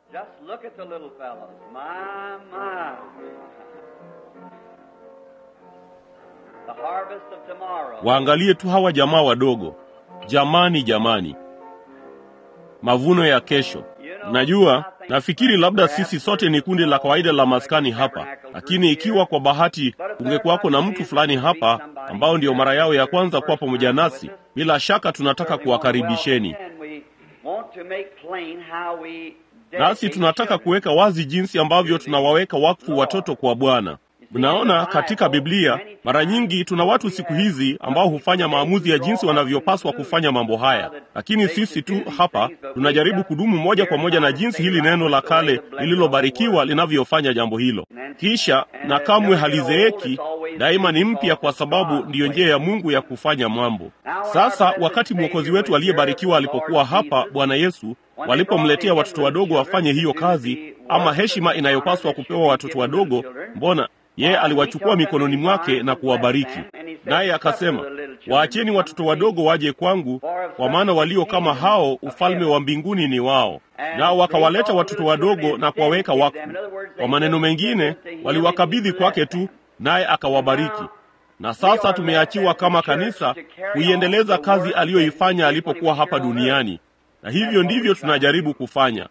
Just look at the little fellows. My, my. The harvest of tomorrow. Waangalie tu hawa jamaa wadogo. Jamani, jamani, mavuno ya kesho. Najua, nafikiri labda sisi sote ni kundi la kawaida la maskani hapa, lakini ikiwa kwa bahati ungekuwako na mtu fulani hapa ambao ndio mara yao ya kwanza kuwa pamoja nasi, bila shaka tunataka kuwakaribisheni. Nasi tunataka kuweka wazi jinsi ambavyo tunawaweka wakfu watoto kwa Bwana. Mnaona, katika Biblia mara nyingi tuna watu siku hizi ambao hufanya maamuzi ya jinsi wanavyopaswa kufanya mambo haya, lakini sisi tu hapa tunajaribu kudumu moja kwa moja na jinsi hili neno la kale lililobarikiwa linavyofanya jambo hilo. Kisha na kamwe halizeeki, daima ni mpya, kwa sababu ndiyo njia ya Mungu ya kufanya mambo. Sasa wakati mwokozi wetu aliyebarikiwa alipokuwa hapa, Bwana Yesu, walipomletea watoto wadogo wafanye hiyo kazi ama heshima inayopaswa kupewa watoto wadogo, mbona yeye aliwachukua mikononi mwake na kuwabariki, naye akasema, waacheni watoto wadogo waje kwangu, kwa maana walio kama hao ufalme wa mbinguni ni wao. Nao wakawaleta watoto wadogo na kuwaweka wakfu. Kwa maneno mengine, waliwakabidhi kwake tu, naye akawabariki. Na sasa tumeachiwa kama kanisa kuiendeleza kazi aliyoifanya alipokuwa hapa duniani, na hivyo ndivyo tunajaribu kufanya.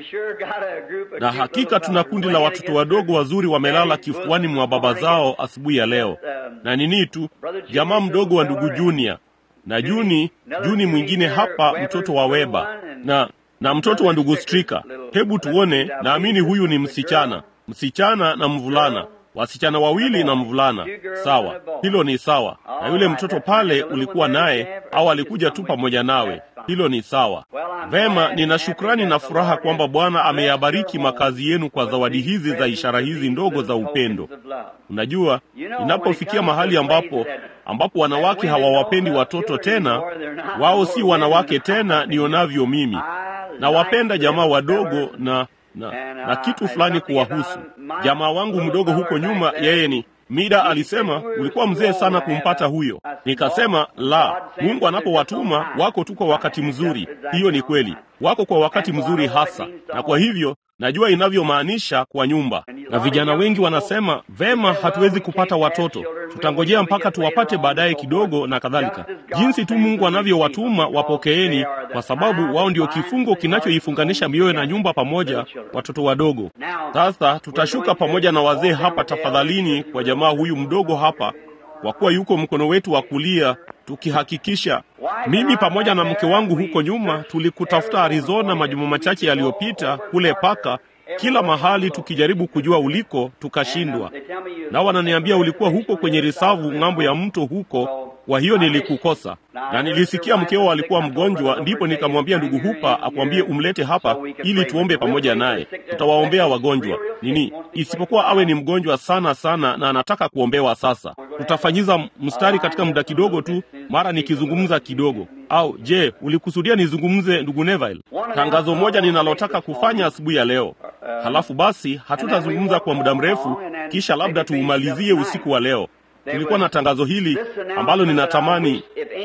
Na hakika tuna kundi la watoto wadogo wazuri wamelala kifuani mwa baba zao asubuhi ya leo, na nini tu jamaa mdogo wa ndugu Junior na Juni Juni mwingine hapa, mtoto wa Weba na na mtoto wa ndugu Strika. Hebu tuone, naamini huyu ni msichana, msichana na mvulana, wasichana wawili na mvulana. Sawa, hilo ni sawa. Na yule mtoto pale ulikuwa naye au alikuja tu pamoja nawe? Hilo ni sawa. Vema, nina shukrani na furaha kwamba Bwana ameyabariki makazi yenu kwa zawadi hizi za ishara hizi ndogo za upendo. Unajua, inapofikia mahali ambapo ambapo wanawake hawawapendi watoto tena, wao si wanawake tena nionavyo mimi. Nawapenda jamaa wadogo na na, na kitu fulani kuwahusu. Jamaa wangu mdogo huko nyuma, yeye ni Mida alisema ulikuwa mzee sana kumpata huyo. Nikasema la, Mungu anapowatuma wako tu kwa wakati mzuri. Hiyo ni kweli, wako kwa wakati mzuri hasa, na kwa hivyo najua inavyomaanisha kwa nyumba. Na vijana wengi wanasema vema, hatuwezi kupata watoto, tutangojea mpaka tuwapate baadaye kidogo na kadhalika. Jinsi tu Mungu anavyowatuma wapokeeni, kwa sababu wao ndio kifungo kinachoifunganisha mioyo na nyumba pamoja, watoto wadogo. Sasa tutashuka pamoja na wazee hapa, tafadhalini, kwa jamaa huyu mdogo hapa, kwa kuwa yuko mkono wetu wa kulia, tukihakikisha mimi pamoja na mke wangu huko nyuma tulikutafuta Arizona majuma machache yaliyopita, kule paka kila mahali tukijaribu kujua uliko, tukashindwa. Na wananiambia ulikuwa huko kwenye risavu ng'ambo ya mto huko, kwa hiyo nilikukosa. Na nilisikia mkeo alikuwa mgonjwa, ndipo nikamwambia ndugu Hupa akwambie umlete hapa ili tuombe pamoja naye. Tutawaombea wagonjwa nini, isipokuwa awe ni mgonjwa sana sana na anataka kuombewa. Sasa tutafanyiza mstari katika muda kidogo tu, mara nikizungumza kidogo. Au je, ulikusudia nizungumze, ndugu Neville? Tangazo moja ninalotaka kufanya asubuhi ya leo. Halafu basi hatutazungumza kwa muda mrefu, kisha labda tuumalizie usiku wa leo. Tulikuwa na tangazo hili ambalo ninatamani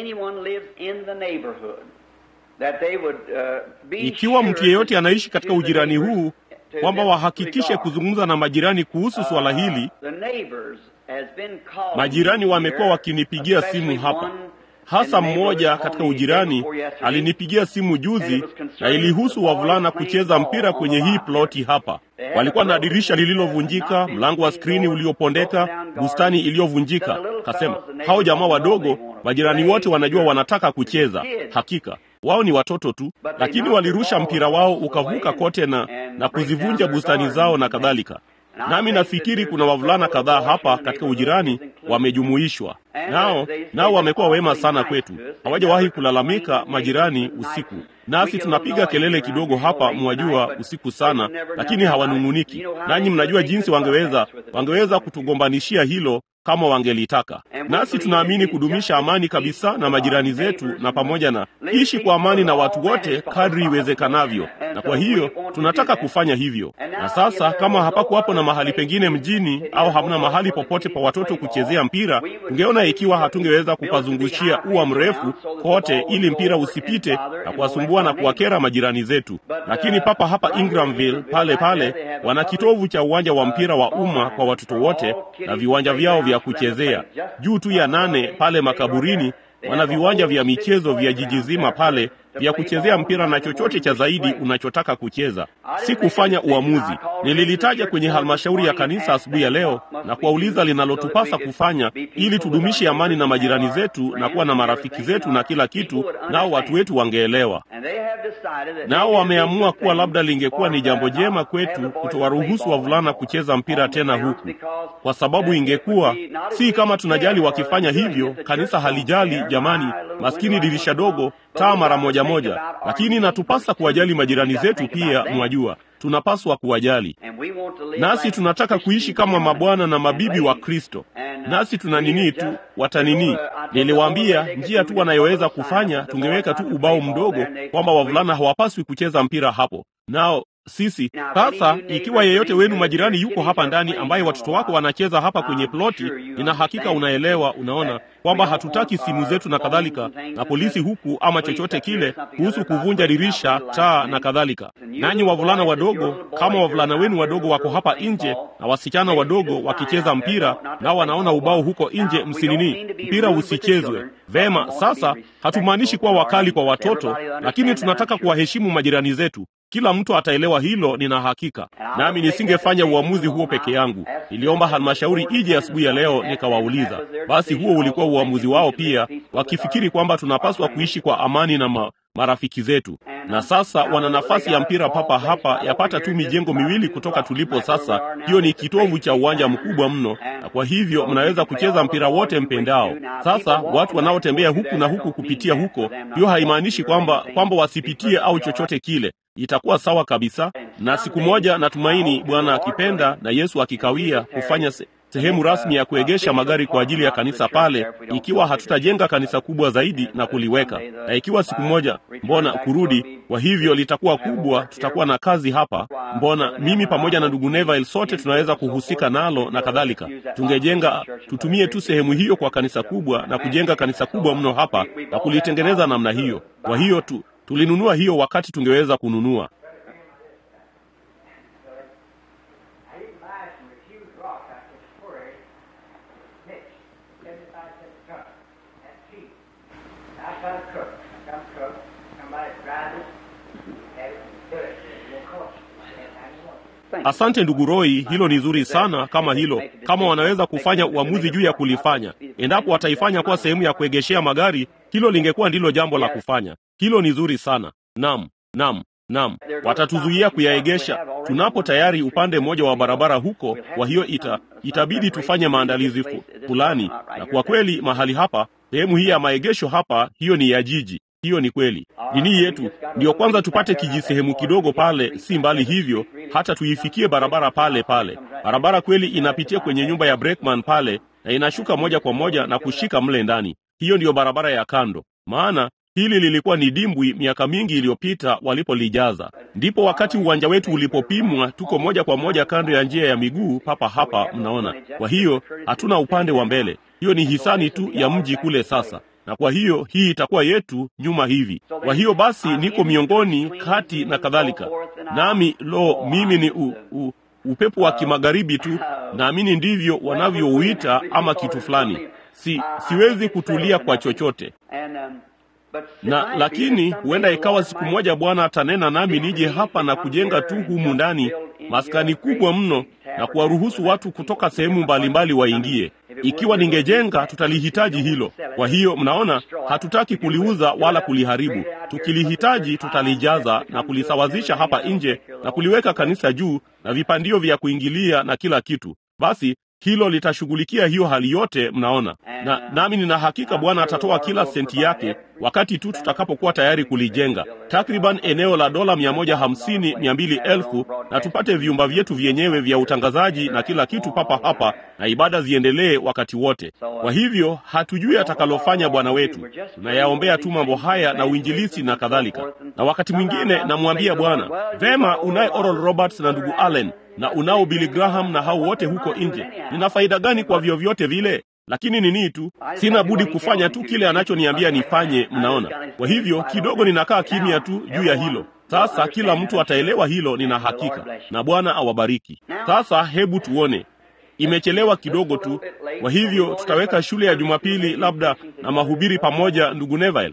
ikiwa mtu yeyote anaishi katika ujirani huu kwamba wahakikishe kuzungumza na majirani kuhusu swala hili. Majirani wamekuwa wakinipigia simu hapa, hasa mmoja katika ujirani alinipigia simu juzi, na ilihusu wavulana kucheza mpira kwenye hii ploti hapa. Walikuwa na dirisha lililovunjika, mlango wa skrini uliopondeka, bustani iliyovunjika. Kasema hao jamaa wadogo, majirani wote wanajua wanataka kucheza. Hakika wao ni watoto tu, lakini walirusha mpira wao ukavuka kote na, na kuzivunja bustani zao na kadhalika. Nami nafikiri kuna wavulana kadhaa hapa katika ujirani wamejumuishwa nao, nao wamekuwa wema sana kwetu, hawajawahi kulalamika majirani usiku. Nasi tunapiga kelele kidogo hapa, mwajua, usiku sana, lakini hawanung'uniki. Nanyi mnajua jinsi wangeweza wangeweza kutugombanishia hilo kama wangelitaka. Nasi tunaamini kudumisha amani kabisa na majirani zetu, na pamoja na ishi kwa amani na watu wote kadri iwezekanavyo. Na kwa hiyo tunataka kufanya hivyo. Na sasa kama hapakuwapo na mahali pengine mjini au hamna mahali popote pa watoto kuchezea mpira, tungeona ikiwa hatungeweza kupazungushia ua mrefu kote ili mpira usipite na kuwasumbua na kuwakera majirani zetu. Lakini papa hapa Ingramville pale pale wana kitovu cha uwanja wa mpira wa umma kwa watoto wote na viwanja vyao vya kuchezea juu tu ya nane pale makaburini wana viwanja vya michezo vya jiji zima pale vya kuchezea mpira na chochote cha zaidi unachotaka kucheza. Si kufanya uamuzi. Nililitaja kwenye halmashauri ya kanisa asubuhi ya leo na kuwauliza linalotupasa kufanya ili tudumishe amani na majirani zetu na kuwa na marafiki zetu na kila kitu, nao watu wetu wangeelewa. Nao wameamua kuwa labda lingekuwa ni jambo jema kwetu kutowaruhusu wavulana kucheza mpira tena huku, kwa sababu ingekuwa si kama tunajali wakifanya hivyo. Kanisa halijali jamani, maskini dirisha dogo, taa mara moja moja, lakini natupasa kuwajali majirani zetu pia. Mwajua, tunapaswa kuwajali, nasi tunataka kuishi kama mabwana na mabibi wa Kristo, nasi tuna nini tu watanini. Niliwaambia njia tu wanayoweza kufanya, tungeweka tu ubao mdogo kwamba wavulana hawapaswi kucheza mpira hapo, nao sisi sasa, ikiwa yeyote wenu majirani yuko hapa ndani ambaye watoto wako wanacheza hapa kwenye ploti, nina hakika unaelewa, unaona kwamba hatutaki simu zetu na kadhalika na polisi huku ama chochote kile kuhusu kuvunja dirisha, taa na kadhalika. Nanyi wavulana wadogo, kama wavulana wenu wadogo wako hapa nje na wasichana wadogo wakicheza mpira, nao wanaona ubao huko nje, msinini, mpira usichezwe. Vema, sasa hatumaanishi kuwa wakali kwa watoto, lakini tunataka kuwaheshimu majirani zetu. Kila mtu ataelewa hilo, nina hakika. Nami nisingefanya uamuzi huo peke yangu. Niliomba halmashauri ije asubuhi ya leo, nikawauliza. Basi huo ulikuwa uamuzi wao pia, wakifikiri kwamba tunapaswa kuishi kwa amani na ma marafiki zetu. Na sasa wana nafasi ya mpira papa hapa, yapata tu mijengo miwili kutoka tulipo sasa. Hiyo ni kitovu cha uwanja mkubwa mno, na kwa hivyo mnaweza kucheza mpira wote mpendao. Sasa watu wanaotembea huku na huku kupitia huko, hiyo haimaanishi kwamba kwamba wasipitie au chochote kile itakuwa sawa kabisa. Na siku moja natumaini, Bwana akipenda na Yesu akikawia, kufanya se sehemu rasmi ya kuegesha magari kwa ajili ya kanisa pale, ikiwa hatutajenga kanisa kubwa zaidi na kuliweka, na ikiwa siku moja, mbona kurudi kwa hivyo litakuwa kubwa, tutakuwa na kazi hapa, mbona mimi pamoja na ndugu Neville sote tunaweza kuhusika nalo na kadhalika. Tungejenga, tutumie tu sehemu hiyo kwa kanisa kubwa na kujenga kanisa kubwa mno hapa na kulitengeneza namna hiyo. Kwa hiyo tu tulinunua hiyo wakati tungeweza kununua. Asante ndugu Roy, hilo ni zuri sana. Kama hilo kama wanaweza kufanya uamuzi juu ya kulifanya, endapo wataifanya kuwa sehemu ya kuegeshea magari, hilo lingekuwa ndilo jambo la kufanya. Hilo ni zuri sana. Naam, naam, naam, watatuzuia kuyaegesha tunapo tayari upande mmoja wa barabara huko. Kwa hiyo ita, itabidi tufanye maandalizi fulani, na kwa kweli mahali hapa, sehemu hii ya maegesho hapa, hiyo ni ya jiji hiyo ni kweli. Dini yetu ndiyo kwanza tupate kijisehemu kidogo pale, si mbali hivyo, hata tuifikie barabara pale pale. Barabara kweli inapitia kwenye nyumba ya Breckman pale na inashuka moja kwa moja na kushika mle ndani. Hiyo ndiyo barabara ya kando, maana hili lilikuwa ni dimbwi miaka mingi iliyopita walipolijaza. Ndipo wakati uwanja wetu ulipopimwa, tuko moja kwa moja kando ya njia ya miguu papa hapa, mnaona. Kwa hiyo hatuna upande wa mbele, hiyo ni hisani tu ya mji kule sasa na kwa hiyo hii itakuwa yetu nyuma hivi. Kwa hiyo basi, niko miongoni kati na kadhalika, nami lo, mimi ni u, u, upepo wa kimagharibi tu, naamini ndivyo wanavyouita ama kitu fulani. Si, siwezi kutulia kwa chochote na lakini huenda ikawa siku moja Bwana atanena nami nije hapa na kujenga tu humu ndani maskani kubwa mno na kuwaruhusu watu kutoka sehemu mbalimbali waingie. Ikiwa ningejenga, tutalihitaji hilo. Kwa hiyo mnaona, hatutaki kuliuza wala kuliharibu. Tukilihitaji, tutalijaza na kulisawazisha hapa nje na kuliweka kanisa juu na vipandio vya kuingilia na kila kitu. Basi hilo litashughulikia hiyo hali yote, mnaona. Na nami nina hakika Bwana atatoa kila senti yake wakati tu tutakapokuwa tayari kulijenga, takriban eneo la dola mia moja hamsini mia mbili elfu na tupate vyumba vyetu vyenyewe vya utangazaji na kila kitu papa hapa, na ibada ziendelee wakati wote. Kwa hivyo hatujui atakalofanya Bwana wetu, tunayaombea tu mambo haya na uinjilisi na kadhalika. Na wakati mwingine namwambia Bwana, vema, unaye Oral Roberts na ndugu Allen na unao Billy Graham na hao wote huko nje, nina faida gani kwa vyovyote vile? Lakini nini tu, sina budi kufanya tu kile anachoniambia nifanye. Mnaona? Kwa hivyo kidogo ninakaa kimya tu juu ya hilo. Sasa kila mtu ataelewa hilo, nina hakika, na Bwana awabariki. Sasa hebu tuone, imechelewa kidogo tu. Kwa hivyo tutaweka shule ya Jumapili labda na mahubiri pamoja, ndugu Neville,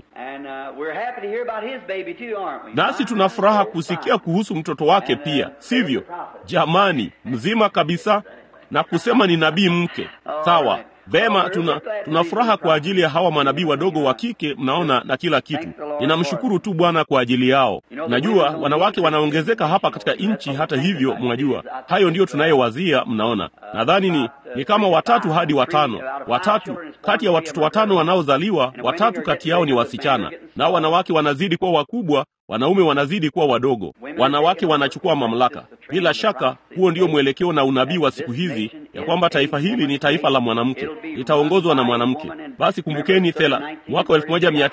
nasi tuna furaha kusikia kuhusu mtoto wake pia, sivyo? Jamani, mzima kabisa na kusema ni nabii mke. Sawa, vema, tuna tuna furaha kwa ajili ya hawa manabii wadogo wa kike, mnaona, na kila kitu. Ninamshukuru tu Bwana kwa ajili yao. Najua wanawake wanaongezeka hapa katika nchi, hata hivyo, mwajua hayo ndiyo tunayowazia. Mnaona, nadhani ni ni kama watatu hadi watano, watatu kati ya watoto watano wanaozaliwa, watatu kati yao ni wasichana, nao wanawake wanazidi kuwa wakubwa wanaume wanazidi kuwa wadogo, wanawake wanachukua mamlaka. Bila shaka, huo ndio mwelekeo na unabii wa siku hizi, ya kwamba taifa hili ni taifa la mwanamke, litaongozwa na mwanamke. Basi kumbukeni, thela mwaka wa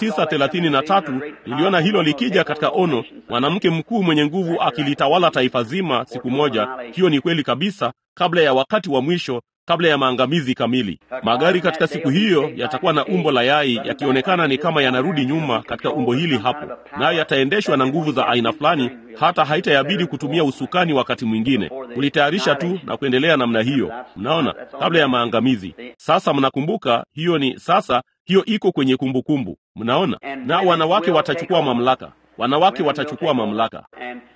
1933 niliona hilo likija katika ono, mwanamke mkuu mwenye nguvu akilitawala taifa zima siku moja. Hiyo ni kweli kabisa, kabla ya wakati wa mwisho kabla ya maangamizi kamili. Magari katika siku hiyo yatakuwa na umbo la yai, yakionekana ni kama yanarudi nyuma katika umbo hili hapo, nayo yataendeshwa na nguvu za aina fulani, hata haitayabidi kutumia usukani wakati mwingine, kulitayarisha tu na kuendelea namna hiyo. Mnaona, kabla ya maangamizi. Sasa mnakumbuka, hiyo ni sasa, hiyo iko kwenye kumbukumbu. Mnaona, na wanawake watachukua mamlaka, wanawake watachukua mamlaka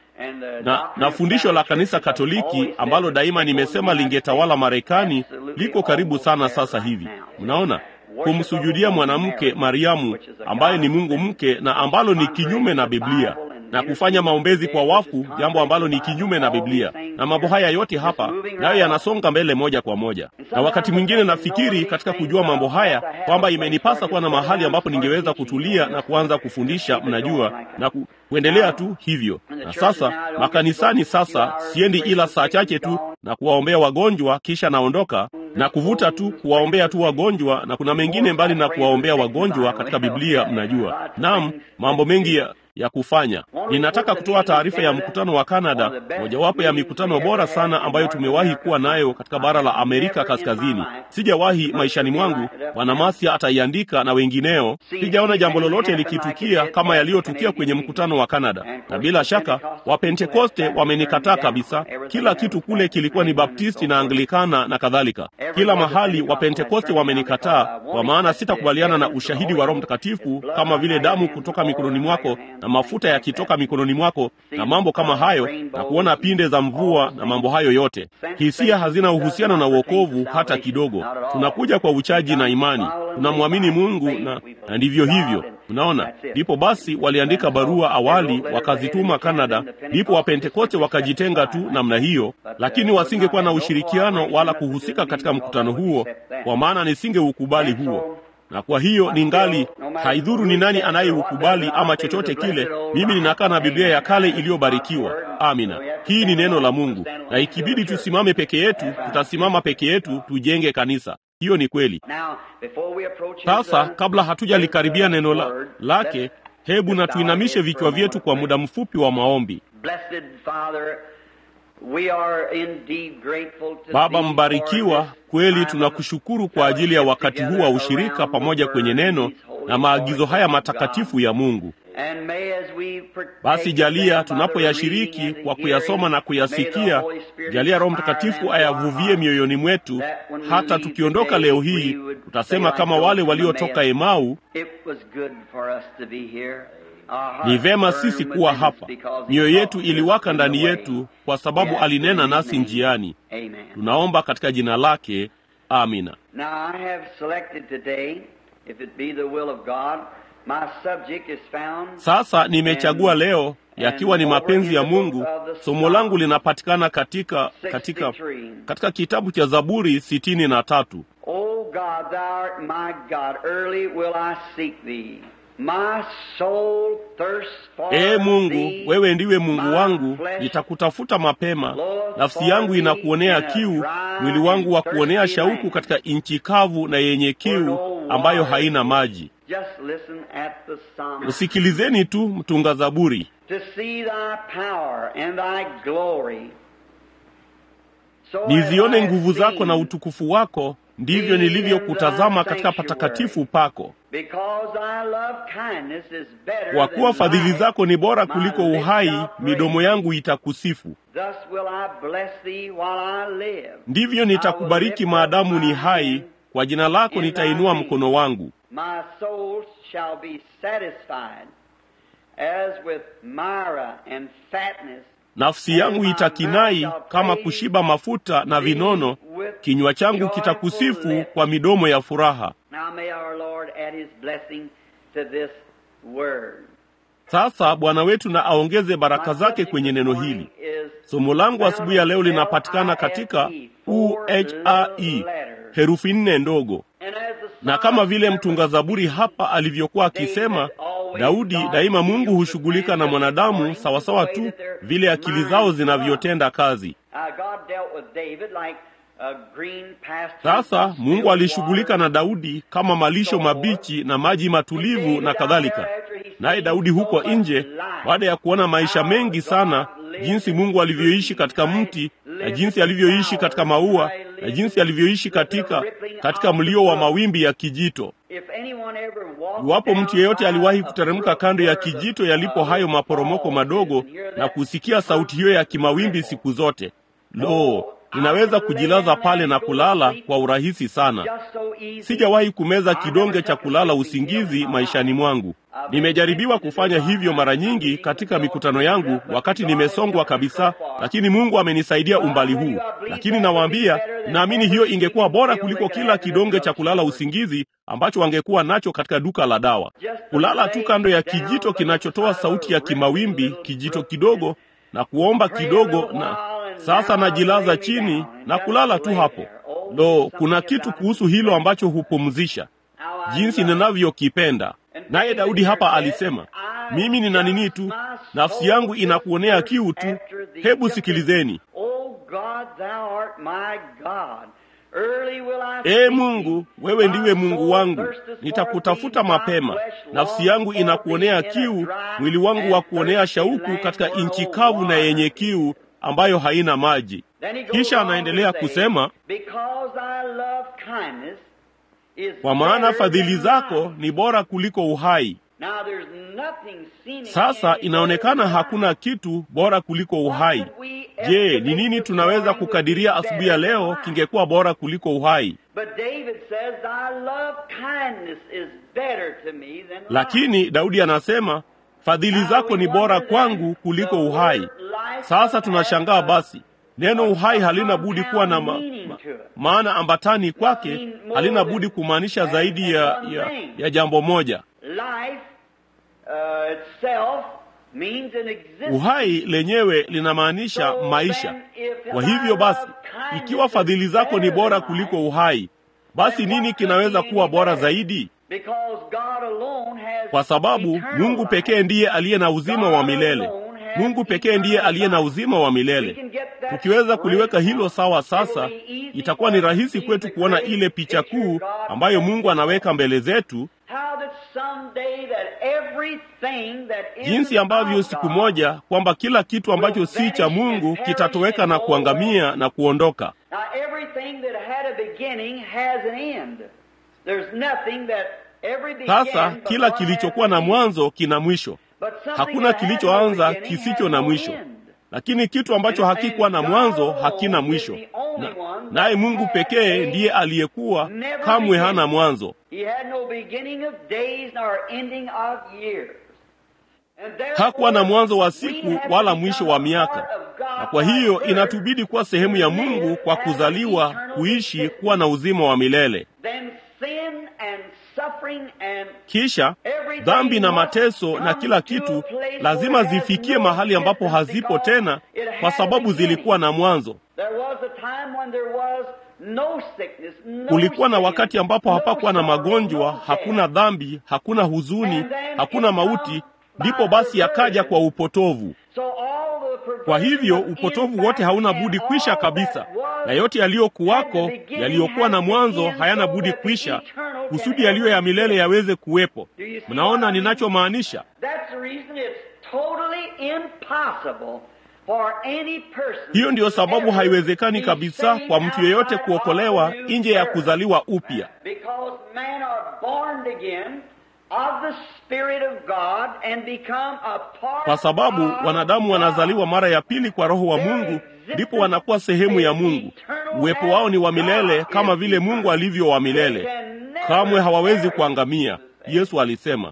na, na fundisho la kanisa Katoliki ambalo daima nimesema lingetawala Marekani liko karibu sana sasa hivi. Mnaona, kumsujudia mwanamke Mariamu ambaye ni Mungu mke na ambalo ni kinyume na Biblia na kufanya maombezi kwa wafu, jambo ambalo ni kinyume na Biblia. Na mambo haya yote hapa nayo yanasonga mbele moja kwa moja, na wakati mwingine nafikiri katika kujua mambo haya kwamba imenipasa kuwa na mahali ambapo ningeweza kutulia na kuanza kufundisha, mnajua, na ku, kuendelea tu hivyo. Na sasa makanisani, sasa siendi ila saa chache tu na kuwaombea wagonjwa, kisha naondoka na kuvuta tu kuwaombea tu wagonjwa, na kuna mengine mbali na kuwaombea wagonjwa katika Biblia, mnajua. Naam, mambo mengi ya ya kufanya. Ninataka kutoa taarifa ya mkutano wa Kanada, mojawapo ya mikutano bora sana ambayo tumewahi kuwa nayo katika bara la Amerika Kaskazini. Sijawahi maishani mwangu, Bwana Masia ataiandika na wengineo, sijaona jambo lolote likitukia kama yaliyotukia kwenye mkutano wa Kanada, na bila shaka Wapentekoste wamenikataa kabisa. Kila kitu kule kilikuwa ni Baptisti na Anglikana na kadhalika. Kila mahali Wapentekoste wamenikataa, kwa maana sitakubaliana na ushahidi wa Roho Mtakatifu kama vile damu kutoka mikononi mwako na mafuta yakitoka mikononi mwako na mambo kama hayo, na kuona pinde za mvua na mambo hayo yote. Hisia hazina uhusiano na uokovu hata kidogo. Tunakuja kwa uchaji na imani, tunamwamini Mungu na, na ndivyo hivyo. Unaona, ndipo basi waliandika barua awali wakazituma Kanada, ndipo Wapentekoste wakajitenga tu namna hiyo, lakini wasingekuwa na ushirikiano wala kuhusika katika mkutano huo, kwa maana nisingeukubali huo na kwa hiyo ningali, haidhuru ni nani anayeukubali ama chochote kile, mimi ninakaa na Biblia ya kale iliyobarikiwa. Amina, hii ni neno la Mungu, na ikibidi tusimame peke yetu, tutasimama peke yetu, tujenge kanisa. Hiyo ni kweli. Sasa kabla hatujalikaribia neno la, lake, hebu na tuinamishe vichwa vyetu kwa muda mfupi wa maombi. Baba mbarikiwa, kweli tunakushukuru kwa ajili ya wakati huu wa ushirika pamoja kwenye neno na maagizo haya matakatifu ya Mungu. Basi jalia tunapoyashiriki kwa kuyasoma na kuyasikia, jalia Roho Mtakatifu ayavuvie mioyoni mwetu, hata tukiondoka leo hii tutasema kama wale waliotoka Emau, ni vema sisi kuwa hapa. Mioyo yetu iliwaka ndani yetu kwa sababu alinena nasi njiani. Tunaomba katika jina lake, amina. Sasa nimechagua leo, yakiwa ni mapenzi ya Mungu. Somo langu linapatikana katika katika katika kitabu cha Zaburi sitini na tatu. O God, thou art my God, early will I seek thee. My soul thirsts for Ee Mungu, thee. wewe ndiwe Mungu My wangu, flesh nitakutafuta mapema. Lord, Nafsi yangu for thee inakuonea in a kiu, dry mwili wangu wa and kuonea thirsty shauku land. katika nchi kavu na yenye kiu ambayo haina maji. Just listen at the psalm. Usikilizeni tu mtunga Zaburi. To see thy power and thy glory. So have Nizione I nguvu zako na seen, utukufu wako, ndivyo nilivyokutazama katika patakatifu pako. Because thy love kindness is better Kwa kuwa than fadhili life, zako ni bora my kuliko lips uhai, shall midomo praise yangu itakusifu. Thus will I bless thee while I live. Ndivyo nitakubariki maadamu ni hai, kwa jina lako nitainua mkono wangu. My soul shall be satisfied as with Myra and fatness. Nafsi yangu itakinai kama kushiba mafuta na vinono, kinywa changu kitakusifu kwa midomo ya furaha. Now may our Lord add his blessing to this word. Sasa Bwana wetu na aongeze baraka My zake subject kwenye this neno morning hili. is Somo langu asubuhi ya leo linapatikana katika UHRE, herufi nne ndogo. And as the Na kama vile mtunga Zaburi hapa alivyokuwa akisema, Daudi, daima Mungu hushughulika na mwanadamu sawasawa tu vile akili zao zinavyotenda kazi. Uh, God dealt with David like a green pasture. Sasa Mungu alishughulika na Daudi kama malisho mabichi na maji matulivu na kadhalika. Naye Daudi huko nje, baada ya kuona maisha mengi sana, jinsi Mungu alivyoishi katika mti na jinsi alivyoishi katika maua na jinsi alivyoishi katika katika mlio wa mawimbi ya kijito. If anyone ever walked Iwapo mtu yeyote down aliwahi a kuteremka brook kando ya where the, kijito yalipo hayo uh, maporomoko fall madogo is and hear na that kusikia sauti hiyo ya kimawimbi siku zote, lo, ninaweza kujilaza pale na kulala kwa urahisi sana. just so easy. Sijawahi kumeza kidonge cha kulala usingizi maishani mwangu. Nimejaribiwa kufanya hivyo mara nyingi katika mikutano yangu wakati nimesongwa kabisa, lakini Mungu amenisaidia umbali huu. Lakini nawaambia, naamini hiyo ingekuwa bora kuliko kila kidonge cha kulala usingizi ambacho wangekuwa nacho katika duka la dawa. Kulala tu kando ya kijito kinachotoa sauti ya kimawimbi, kijito kidogo, na kuomba kidogo, na sasa najilaza chini na kulala tu hapo. Lo, kuna kitu kuhusu hilo ambacho hupumzisha jinsi ninavyokipenda. Naye Daudi hapa alisema, mimi nina nini tu, nafsi yangu inakuonea kiu tu. Hebu sikilizeni. Oh God, thou art my God. Early will I Ee seek Mungu, thee. wewe ndiwe My Mungu soul wangu, thirsteth for nitakutafuta thee. My mapema. flesh Nafsi longs yangu for inakuonea thee in a kiu, dry mwili wangu wa and kuonea thirsty shauku land katika where nchi no kavu na water yenye is. kiu ambayo haina maji. Then he goes Kisha on to anaendelea say, kusema, Because thy love kindness is kwa maana better fadhili than zako life. ni bora kuliko uhai. Now there's nothing seen in Sasa any inaonekana better than hakuna kitu bora kuliko life. uhai. What would we Je, estimate ni nini this tunaweza morning would kukadiria be asubuhi ya better than leo life? kingekuwa bora kuliko uhai? But David says, Thy love kindness is better to me than life. Lakini Daudi anasema fadhili zako ni bora kwangu kuliko uhai. Sasa tunashangaa basi, neno uhai halina budi kuwa na ma, ma, maana ambatani kwake, halina budi kumaanisha zaidi ya, ya, ya jambo moja. Life uh, itself means an existence. Uhai lenyewe linamaanisha So maisha. then, if Kwa thy hivyo basi, love kindness ikiwa is fadhili zako ni better bora than kuliko life, uhai, basi then nini what kinaweza could be kuwa any bora better? zaidi? Because God alone has Kwa sababu eternal Mungu life. pekee ndiye aliye na uzima wa God milele. alone has Mungu pekee ndiye eternal aliye na life. uzima wa We milele. can get that Tukiweza straight kuliweka hilo now. sawa It sasa, will be easy itakuwa for ni us to rahisi see kwetu the kuona great ile picha picture kuu God ambayo has Mungu anaweka mbele zetu, How that someday that everything that jinsi isn't ambavyo of siku God moja kwamba kila kitu ambacho si cha Mungu kitatoweka na kuangamia na kuondoka. Now, everything that had a beginning has an end. There's nothing that every began Sasa but kila one kilichokuwa has na an end. mwanzo kina mwisho, But something hakuna that had no kilichoanza beginning kisicho has na no mwisho. end. Lakini kitu ambacho hakikuwa na mwanzo hakina mwisho. Na- Naye Mungu pekee ndiye aliyekuwa, kamwe hana mwanzo. He had no beginning of days nor ending of years. And therefore, Hakuwa na mwanzo wa siku we have wala become mwisho a wa part miaka, of God na kwa hiyo by birth. inatubidi kuwa sehemu ya Mungu kwa kuzaliwa, kuishi, kuwa na uzima wa milele. Then sin and suffering and Kisha every dhambi na mateso na kila kitu lazima zifikie mahali ambapo hazipo tena, kwa sababu zilikuwa na mwanzo. Kulikuwa na wakati ambapo hapakuwa na magonjwa, hakuna dhambi, hakuna huzuni, hakuna mauti. Ndipo basi yakaja kwa upotovu. Kwa hivyo upotovu wote hauna budi kwisha kabisa, na yote yaliyokuwako, yaliyokuwa na mwanzo hayana budi kwisha, kusudi yaliyo ya milele yaweze kuwepo. Mnaona ninachomaanisha? Hiyo ndiyo sababu haiwezekani kabisa kwa mtu yeyote kuokolewa nje ya kuzaliwa upya, kwa sababu wanadamu wanazaliwa mara ya pili kwa Roho wa Mungu, ndipo wanakuwa sehemu ya Mungu. Uwepo wao ni wa milele kama vile Mungu alivyo wa milele, kamwe hawawezi kuangamia. Yesu alisema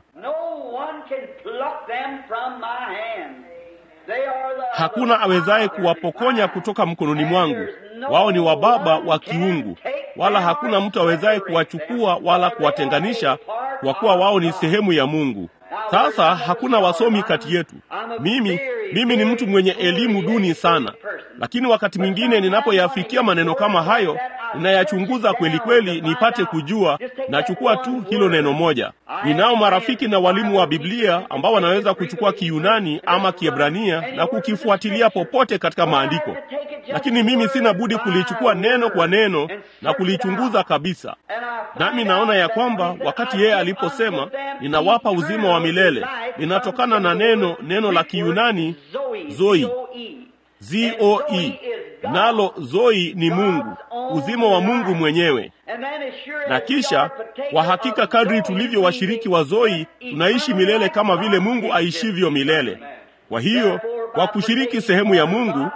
Hakuna awezaye kuwapokonya kutoka mkononi mwangu. Wao ni wa Baba wa kiungu, wala hakuna mtu awezaye kuwachukua wala kuwatenganisha, kwa kuwa wao ni sehemu ya Mungu. Sasa hakuna wasomi kati yetu. Mimi mimi ni mtu mwenye elimu duni sana, lakini wakati mwingine ninapoyafikia maneno kama hayo, ninayachunguza kweli kweli nipate kujua. Nachukua tu hilo neno moja. Ninao marafiki na walimu wa Biblia ambao wanaweza kuchukua Kiyunani ama Kiebrania na kukifuatilia popote katika maandiko, lakini mimi sina budi kulichukua neno kwa neno na kulichunguza kabisa. Nami naona ya kwamba wakati yeye aliposema ninawapa uzima wa milele, linatokana na neno neno la Kiyunani zoi zoe, nalo zoi ni Mungu, uzima wa Mungu mwenyewe. Na kisha kwa hakika, kadri tulivyo washiriki wa zoi, tunaishi milele kama vile Mungu aishivyo milele. Kwa hiyo kwa kushiriki sehemu ya Mungu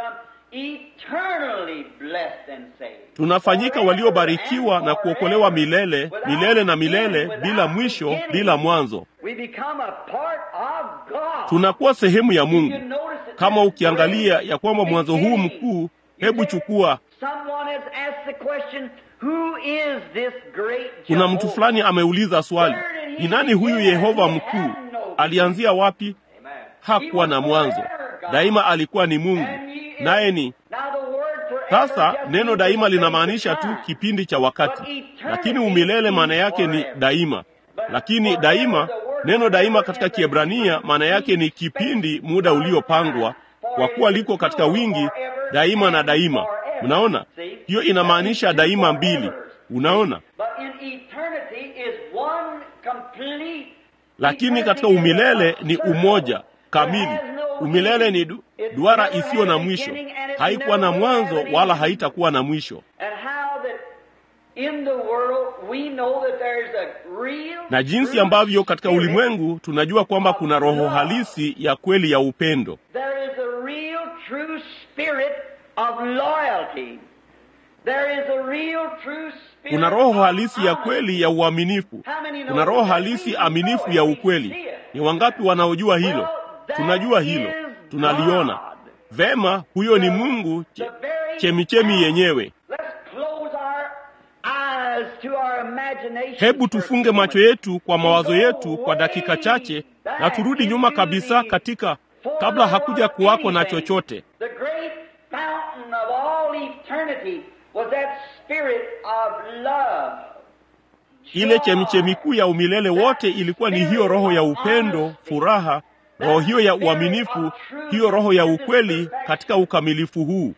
tunafanyika waliobarikiwa na kuokolewa milele milele na milele, bila mwisho, bila mwanzo. Tunakuwa sehemu ya Mungu. Kama ukiangalia ya kwamba mwanzo huu mkuu, hebu chukua. Kuna mtu fulani ameuliza swali, ni nani huyu Yehova mkuu? Alianzia wapi? Hakuwa na mwanzo, daima alikuwa ni Mungu, naye ni sasa neno daima linamaanisha tu kipindi cha wakati, lakini umilele maana yake ni daima. Lakini daima, neno daima katika Kiebrania maana yake ni kipindi, muda uliopangwa, kwa kuwa liko katika wingi, daima na daima. Mnaona, hiyo inamaanisha daima mbili. Unaona, lakini katika umilele ni umoja kamili. Umilele ni du, duara isiyo na mwisho, haikuwa na mwanzo wala haitakuwa na mwisho. Na jinsi ambavyo katika ulimwengu tunajua kwamba kuna roho halisi ya kweli ya upendo. Kuna roho halisi ya kweli ya uaminifu. Kuna roho halisi aminifu ya ukweli. Ni wangapi wanaojua hilo? Tunajua hilo, tunaliona vema. Huyo ni Mungu che, chemichemi yenyewe. Hebu tufunge macho yetu kwa mawazo yetu kwa dakika chache na turudi nyuma kabisa katika kabla hakuja kuwako na chochote. Ile chemichemi kuu ya umilele wote ilikuwa ni hiyo roho ya upendo, furaha roho hiyo ya uaminifu, hiyo roho ya ukweli katika ukamilifu huu.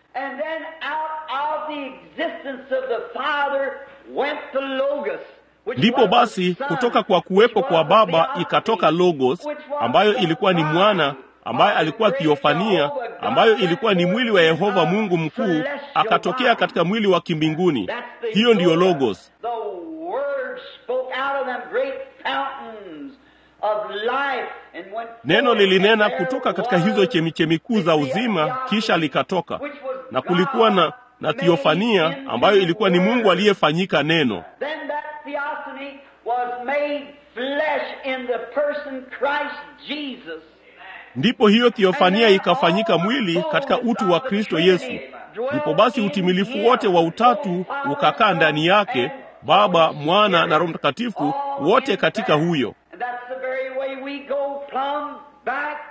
Ndipo basi kutoka kwa kuwepo kwa Baba ikatoka Logos, ambayo ilikuwa ni mwana ambaye alikuwa thiofania, ambayo ilikuwa ni mwili wa Yehova Mungu mkuu, akatokea katika mwili wa kimbinguni. Hiyo ndiyo Logos. Neno lilinena kutoka katika hizo chemichemi kuu za uzima, kisha likatoka, na kulikuwa na na thiofania ambayo ilikuwa ni Mungu aliyefanyika neno. Ndipo hiyo thiofania ikafanyika mwili katika utu wa Kristo Yesu. Ndipo basi utimilifu wote wa utatu ukakaa ndani yake, Baba, Mwana na Roho Mtakatifu, wote katika huyo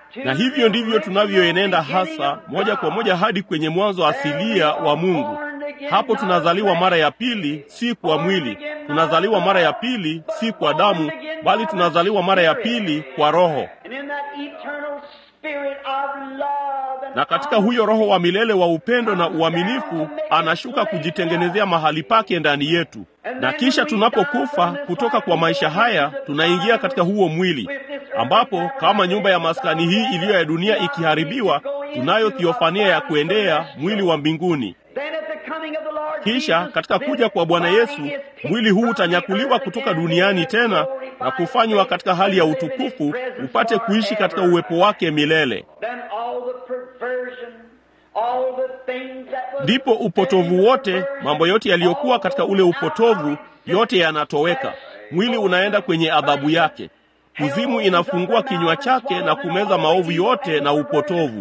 na hivyo ndivyo tunavyoenenda hasa moja kwa moja hadi kwenye mwanzo asilia wa Mungu. Hapo tunazaliwa mara ya pili, si kwa mwili. Tunazaliwa mara ya pili, si kwa damu, bali tunazaliwa mara ya pili kwa Roho. Na katika huyo Roho wa milele wa upendo na uaminifu anashuka kujitengenezea mahali pake ndani yetu, na kisha tunapokufa kutoka kwa maisha haya, tunaingia katika huo mwili ambapo kama nyumba ya maskani hii iliyo ya dunia ikiharibiwa, tunayo thiofania ya kuendea mwili wa mbinguni. Kisha katika kuja kwa Bwana Yesu, mwili huu utanyakuliwa kutoka duniani tena na kufanywa katika hali ya utukufu, upate kuishi katika uwepo wake milele. Ndipo upotovu wote, mambo yote yaliyokuwa katika ule upotovu, yote yanatoweka. Mwili unaenda kwenye adhabu yake. Kuzimu inafungua kinywa chake na kumeza maovu yote na upotovu.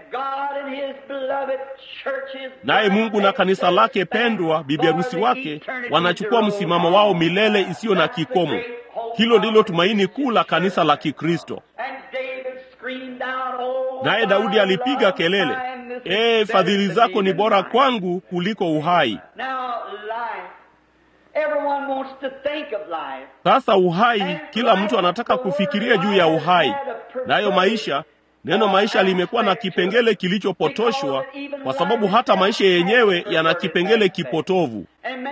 Naye Mungu na kanisa lake pendwa, bibi harusi wake, wanachukua msimamo wao milele isiyo na kikomo. Hilo ndilo tumaini kuu la kanisa la Kikristo. Naye Daudi alipiga kelele, ee, fadhili zako ni bora kwangu kuliko uhai. Sasa uhai, kila mtu anataka kufikiria juu ya uhai, nayo maisha Neno maisha limekuwa na kipengele kilichopotoshwa, kwa sababu hata maisha yenyewe yana kipengele kipotovu.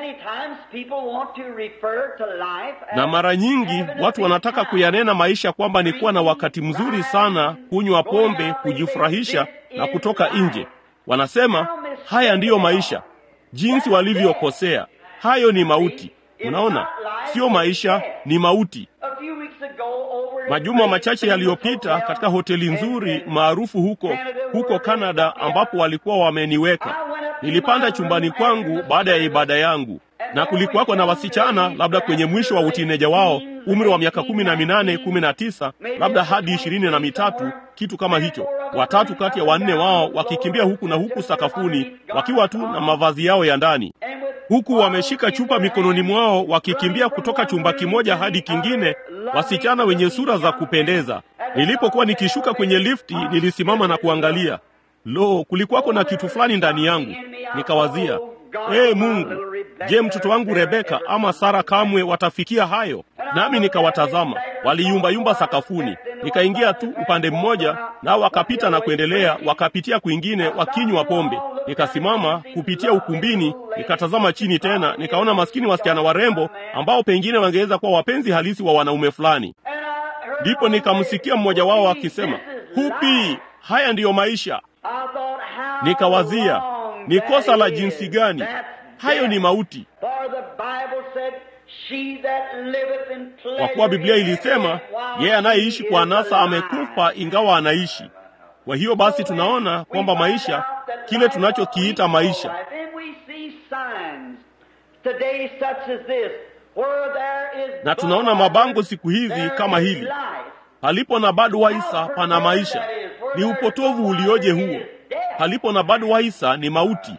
Na mara nyingi watu wanataka kuyanena maisha kwamba ni kuwa na wakati mzuri sana, kunywa pombe, kujifurahisha na kutoka nje. Wanasema haya ndiyo maisha. Jinsi walivyokosea! Hayo ni mauti. Unaona, sio maisha, ni mauti. Majuma machache yaliyopita katika hoteli nzuri maarufu huko huko Kanada, ambapo walikuwa wameniweka, nilipanda chumbani kwangu baada ya ibada yangu, na kulikuwako na wasichana labda kwenye mwisho wa utineja wao, umri wa miaka kumi na minane kumi na tisa labda hadi ishirini na mitatu kitu kama hicho. Watatu kati ya wanne wao wakikimbia huku na huku sakafuni, wakiwa tu na mavazi yao ya ndani huku wameshika chupa mikononi mwao wakikimbia kutoka chumba kimoja hadi kingine, wasichana wenye sura za kupendeza. Nilipokuwa nikishuka kwenye lifti, nilisimama na kuangalia. Lo, kulikuwako na kitu fulani ndani yangu. Nikawazia, ee Mungu, je, mtoto wangu Rebeka ama Sara kamwe watafikia hayo? Nami nikawatazama, waliyumbayumba sakafuni. Nikaingia tu upande mmoja, nao wakapita na kuendelea, wakapitia kwingine wakinywa pombe. Nikasimama kupitia ukumbini, nikatazama chini tena, nikaona maskini wasichana warembo ambao pengine wangeweza kuwa wapenzi halisi wa wanaume fulani. Ndipo nikamsikia mmoja wao akisema, hupi, haya ndiyo maisha. Nikawazia, ni kosa la jinsi gani? Hayo ni mauti. Kwa kuwa Biblia ilisema yeye anayeishi kwa anasa amekufa ingawa anaishi. Kwa hiyo basi tunaona kwamba maisha, kile tunachokiita maisha, na tunaona mabango siku hizi kama hili, palipo na Budweiser pana maisha. Ni upotovu ulioje huo! Palipo na Budweiser ni mauti.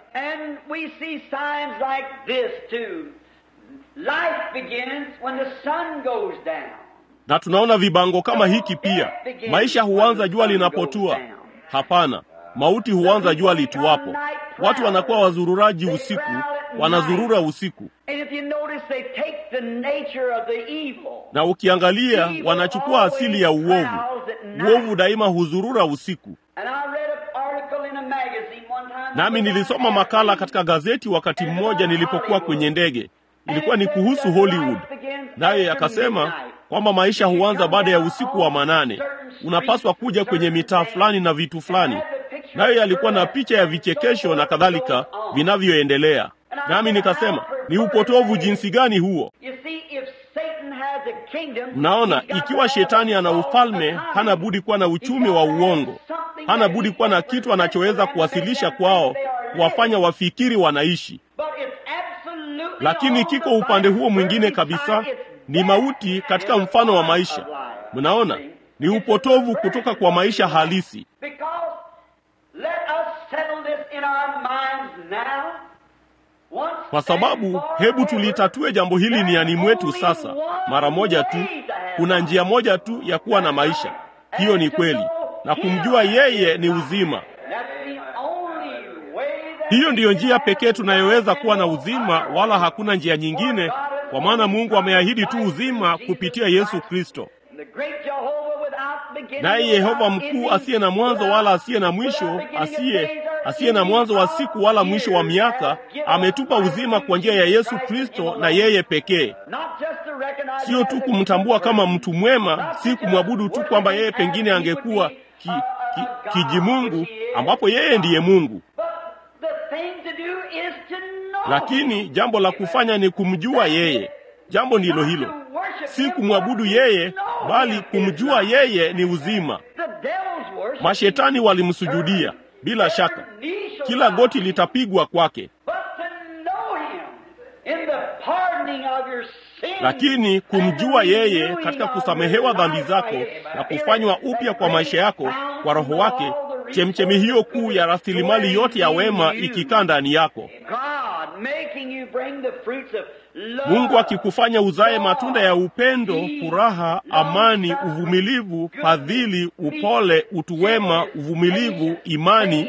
Na tunaona vibango kama hiki pia, maisha huanza jua linapotua. Hapana, mauti huanza jua lituwapo. Watu wanakuwa wazururaji usiku, wanazurura usiku, na ukiangalia, wanachukua asili ya uovu. Uovu daima huzurura usiku. Nami nilisoma makala katika gazeti wakati mmoja nilipokuwa kwenye ndege ilikuwa ni kuhusu Hollywood, naye akasema kwamba maisha huanza baada ya usiku wa manane. Unapaswa kuja kwenye mitaa fulani na vitu fulani, naye alikuwa na picha ya vichekesho na kadhalika vinavyoendelea. Nami nikasema ni upotovu jinsi gani huo! Mnaona, ikiwa shetani ana ufalme, hana budi kuwa na uchumi wa uongo, hana budi kuwa na kitu anachoweza kuwasilisha kwao, kuwafanya wafikiri wanaishi lakini kiko upande huo mwingine kabisa, ni mauti katika mfano wa maisha. Mnaona, ni upotovu kutoka kwa maisha halisi. Kwa sababu, hebu tulitatue jambo hili niani mwetu sasa, mara moja tu. Kuna njia moja tu ya kuwa na maisha, hiyo ni kweli, na kumjua yeye ni uzima. Hiyo ndiyo njia pekee tunayoweza kuwa na uzima, wala hakuna njia nyingine, kwa maana Mungu ameahidi tu uzima kupitia Yesu Kristo. Naye Yehova mkuu asiye na mwanzo wala asiye na mwisho, asiye asiye na mwanzo wa siku wala mwisho wa miaka, ametupa uzima kwa njia ya Yesu Kristo na yeye pekee. Sio tu kumtambua kama mtu mwema, si kumwabudu tu kwamba yeye pengine angekuwa ki, ki, kijimungu, ambapo yeye ndiye Mungu, lakini jambo la kufanya ni kumjua yeye. Jambo ndilo hilo, si kumwabudu yeye, bali kumjua yeye ni uzima. Mashetani walimsujudia bila shaka, kila goti litapigwa kwake, lakini kumjua yeye katika kusamehewa dhambi zako na kufanywa upya kwa maisha yako kwa Roho wake, chemchemi hiyo kuu ya rasilimali yote ya wema ikikaa ndani yako, Mungu akikufanya uzae matunda ya upendo, furaha, amani, uvumilivu, fadhili, upole, utu wema, uvumilivu, imani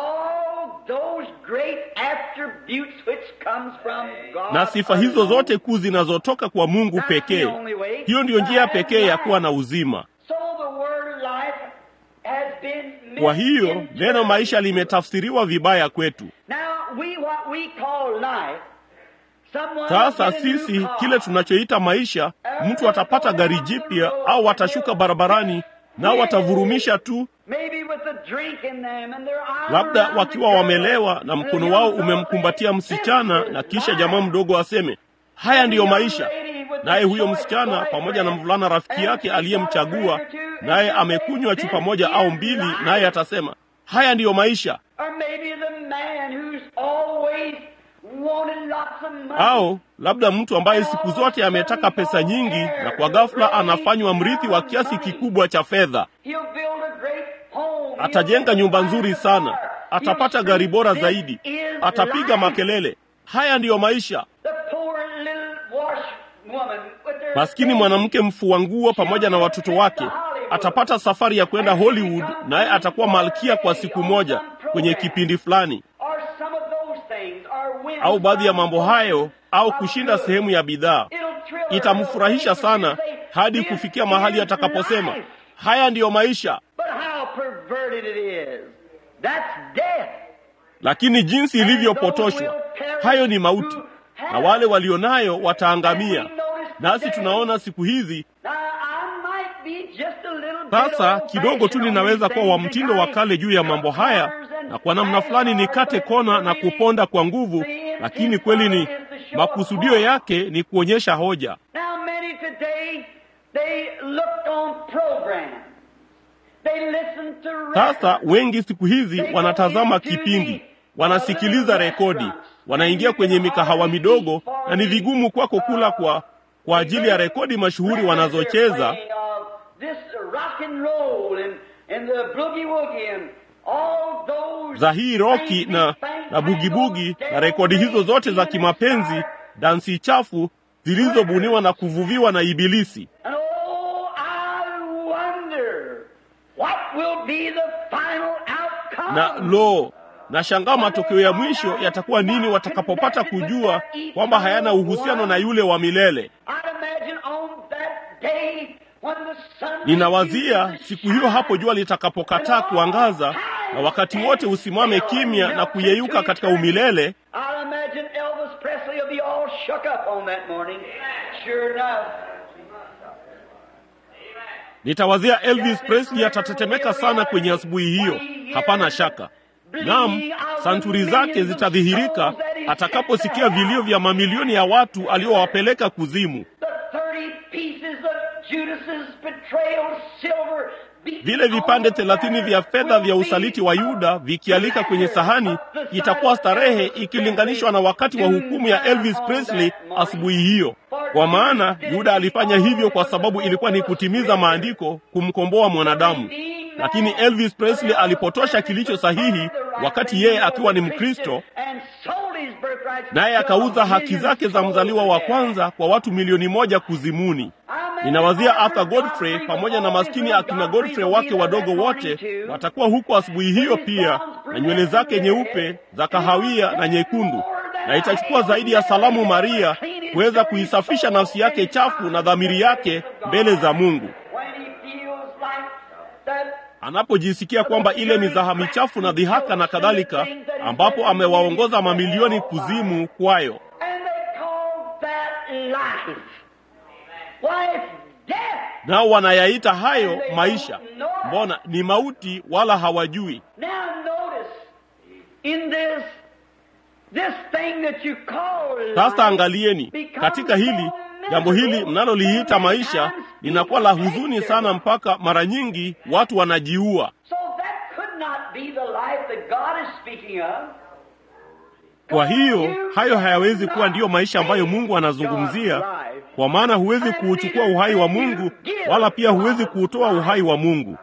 na sifa hizo zote kuu zinazotoka kwa Mungu pekee. Hiyo ndiyo njia pekee ya kuwa na uzima. Kwa hiyo neno maisha limetafsiriwa vibaya kwetu. Sasa sisi kile tunachoita maisha, mtu atapata gari jipya au watashuka barabarani nao watavurumisha tu, labda wakiwa wamelewa na mkono wao umemkumbatia msichana, na kisha jamaa mdogo aseme haya ndiyo maisha, naye huyo msichana pamoja na mvulana rafiki yake aliyemchagua, naye amekunywa chupa moja au mbili, naye atasema haya ndiyo maisha. Au labda mtu ambaye siku zote ametaka pesa nyingi na kwa ghafla anafanywa mrithi wa kiasi kikubwa cha fedha. Atajenga nyumba nzuri sana, atapata gari bora zaidi, atapiga makelele. Haya ndiyo maisha. Maskini mwanamke mfua nguo pamoja na watoto wake atapata safari ya kwenda Hollywood, naye atakuwa malkia kwa siku moja kwenye kipindi fulani au baadhi ya mambo hayo, au kushinda sehemu ya bidhaa. Itamfurahisha sana hadi kufikia mahali atakaposema haya ndiyo maisha. Lakini jinsi ilivyopotoshwa, hayo ni mauti, na wale walionayo wataangamia. Nasi tunaona siku hizi sasa, kidogo tu ninaweza kuwa wa mtindo wa kale juu ya mambo haya na kwa namna fulani nikate kona na kuponda kwa nguvu, lakini kweli ni makusudio yake ni kuonyesha hoja. Sasa wengi siku hizi wanatazama kipindi, wanasikiliza rekodi, wanaingia kwenye mikahawa midogo, na ni vigumu kwako kula kwa kwa ajili ya rekodi mashuhuri wanazocheza za hii roki na na bugibugi na rekodi hizo zote za kimapenzi, dansi chafu zilizobuniwa na kuvuviwa na Ibilisi. Na lo, nashangaa matokeo ya mwisho yatakuwa nini watakapopata kujua kwamba hayana uhusiano na yule wa milele. Ninawazia siku hiyo hapo jua litakapokataa kuangaza na wakati wote usimame kimya na kuyeyuka katika umilele. Nitawazia Elvis Presley atatetemeka sana kwenye asubuhi hiyo, hapana shaka. Naam, santuri zake zitadhihirika atakaposikia vilio vya mamilioni ya watu aliowapeleka kuzimu. Vile vipande thelathini vya fedha vya usaliti wa Yuda vikialika kwenye sahani, itakuwa starehe ikilinganishwa na wakati wa hukumu ya Elvis Presley asubuhi hiyo. Kwa maana Yuda alifanya hivyo kwa sababu ilikuwa ni kutimiza maandiko, kumkomboa mwanadamu. Lakini Elvis Presley alipotosha kilicho sahihi, wakati yeye akiwa ni Mkristo, naye akauza haki zake za mzaliwa wa kwanza kwa watu milioni moja kuzimuni. Ninawazia Arthur Godfrey pamoja na maskini akina Godfrey wake wadogo wote watakuwa huko asubuhi hiyo pia, na nywele zake nyeupe za kahawia na nyekundu, na itachukua zaidi ya salamu Maria kuweza kuisafisha nafsi yake chafu na dhamiri yake mbele za Mungu anapojisikia kwamba ile mizaha michafu na dhihaka na kadhalika, ambapo amewaongoza mamilioni kuzimu kwayo. Nao wanayaita hayo maisha. Mbona ni mauti, wala hawajui. Sasa angalieni katika hili jambo hili mnaloliita maisha linakuwa la huzuni sana, mpaka mara nyingi watu wanajiua. Kwa hiyo hayo hayawezi kuwa ndiyo maisha ambayo Mungu anazungumzia, kwa maana huwezi kuuchukua uhai wa Mungu, wala pia huwezi kuutoa uhai wa Mungu.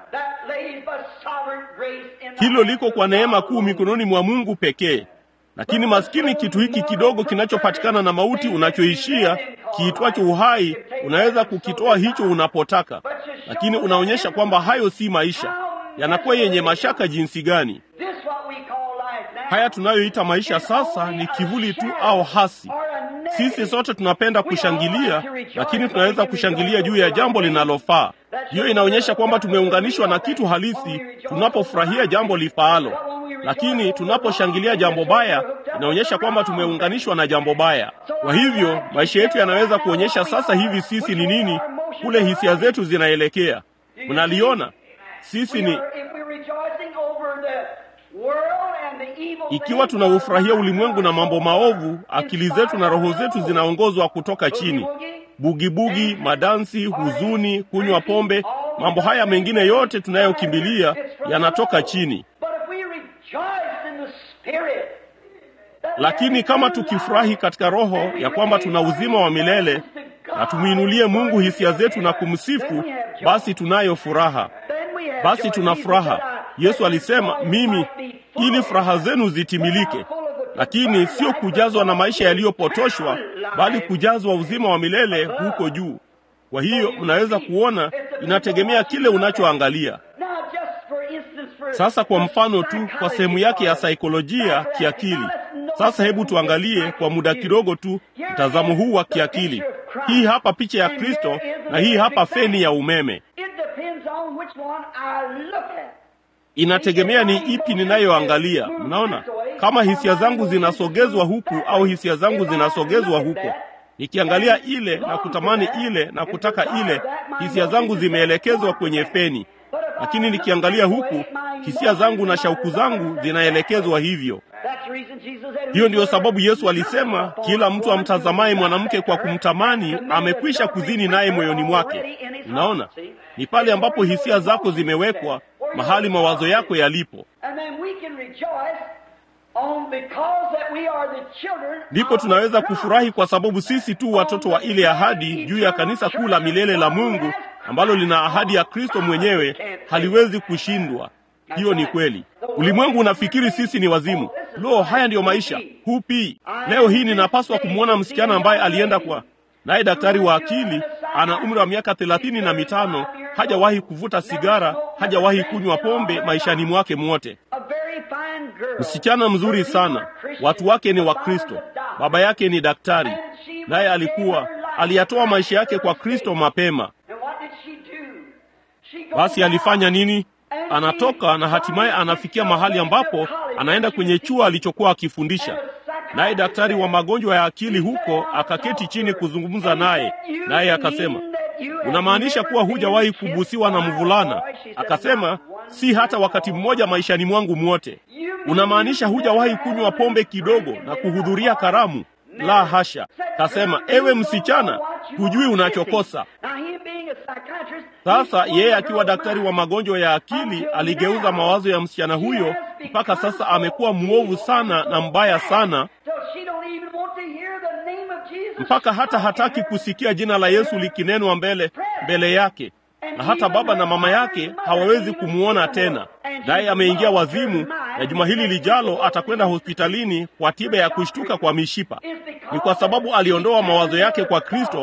Hilo liko kwa neema kuu mikononi mwa Mungu pekee. Lakini maskini, kitu hiki kidogo kinachopatikana na mauti unachoishia kiitwacho uhai, unaweza kukitoa hicho unapotaka, lakini unaonyesha kwamba hayo si maisha. Yanakuwa yenye mashaka jinsi gani! Haya tunayoita maisha sasa ni kivuli tu au hasi. Sisi sote tunapenda kushangilia, lakini tunaweza kushangilia juu ya jambo linalofaa. Hiyo inaonyesha kwamba tumeunganishwa na kitu halisi tunapofurahia jambo lifaalo lakini tunaposhangilia jambo baya inaonyesha kwamba tumeunganishwa na jambo baya. Kwa hivyo maisha yetu yanaweza kuonyesha sasa hivi sisi ni nini, kule hisia zetu zinaelekea. Mnaliona, sisi ni ikiwa tunaufurahia ulimwengu na mambo maovu, akili zetu na roho zetu zinaongozwa kutoka chini. Bugibugi, madansi, huzuni, kunywa pombe, mambo haya mengine yote tunayokimbilia yanatoka chini. Lakini kama tukifurahi katika roho ya kwamba tuna uzima wa milele na tumwinulie Mungu hisia zetu na kumsifu, basi tunayo furaha, basi tuna furaha. Yesu alisema, mimi ili furaha zenu zitimilike, lakini sio kujazwa na maisha yaliyopotoshwa, bali kujazwa uzima wa milele huko juu. Kwa hiyo mnaweza kuona, inategemea kile unachoangalia. Sasa kwa mfano tu, kwa sehemu yake ya saikolojia kiakili. Sasa hebu tuangalie kwa muda kidogo tu mtazamo huu wa kiakili. Hii hapa picha ya Kristo na hii hapa feni ya umeme. Inategemea ni ipi ninayoangalia. Mnaona, kama hisia zangu zinasogezwa huku au hisia zangu zinasogezwa huko, nikiangalia ile na kutamani ile na kutaka ile, hisia zangu zimeelekezwa kwenye feni lakini nikiangalia huku hisia zangu na shauku zangu zinaelekezwa hivyo. Hiyo ndiyo sababu Yesu alisema, kila mtu amtazamaye mwanamke kwa kumtamani amekwisha kuzini naye moyoni mwake. Unaona, ni pale ambapo hisia zako zimewekwa mahali mawazo yako yalipo, ndipo tunaweza kufurahi kwa sababu sisi tu watoto wa ile ahadi juu ya kanisa kuu la milele la Mungu ambalo lina ahadi ya Kristo mwenyewe, haliwezi kushindwa. Hiyo ni kweli. Ulimwengu unafikiri sisi ni wazimu. Lo, haya ndiyo maisha. Hupi leo hii ninapaswa kumwona msichana ambaye alienda kwa naye daktari wa akili, ana umri wa miaka thelathini na mitano, hajawahi kuvuta sigara, hajawahi kunywa pombe maishani mwake mwote. Msichana mzuri sana, watu wake ni Wakristo, baba yake ni daktari, naye alikuwa aliyatoa maisha yake kwa Kristo mapema. Basi alifanya nini? Anatoka na hatimaye anafikia mahali ambapo anaenda kwenye chuo alichokuwa akifundisha. Naye daktari wa magonjwa ya akili huko akaketi chini kuzungumza naye, naye akasema, unamaanisha kuwa hujawahi kubusiwa na mvulana? Akasema, si hata wakati mmoja maishani mwangu mwote. Unamaanisha hujawahi kunywa pombe kidogo na kuhudhuria karamu? La hasha. Kasema, ewe msichana, hujui unachokosa. Sasa yeye akiwa daktari wa magonjwa ya akili aligeuza mawazo ya msichana huyo, mpaka sasa amekuwa mwovu sana na mbaya sana, mpaka hata hataki kusikia jina la Yesu likinenwa mbele mbele yake, na hata baba na mama yake hawawezi kumwona tena, naye ameingia wazimu, na juma hili lijalo atakwenda hospitalini kwa tiba ya kushtuka kwa mishipa. Ni kwa sababu aliondoa mawazo yake kwa Kristo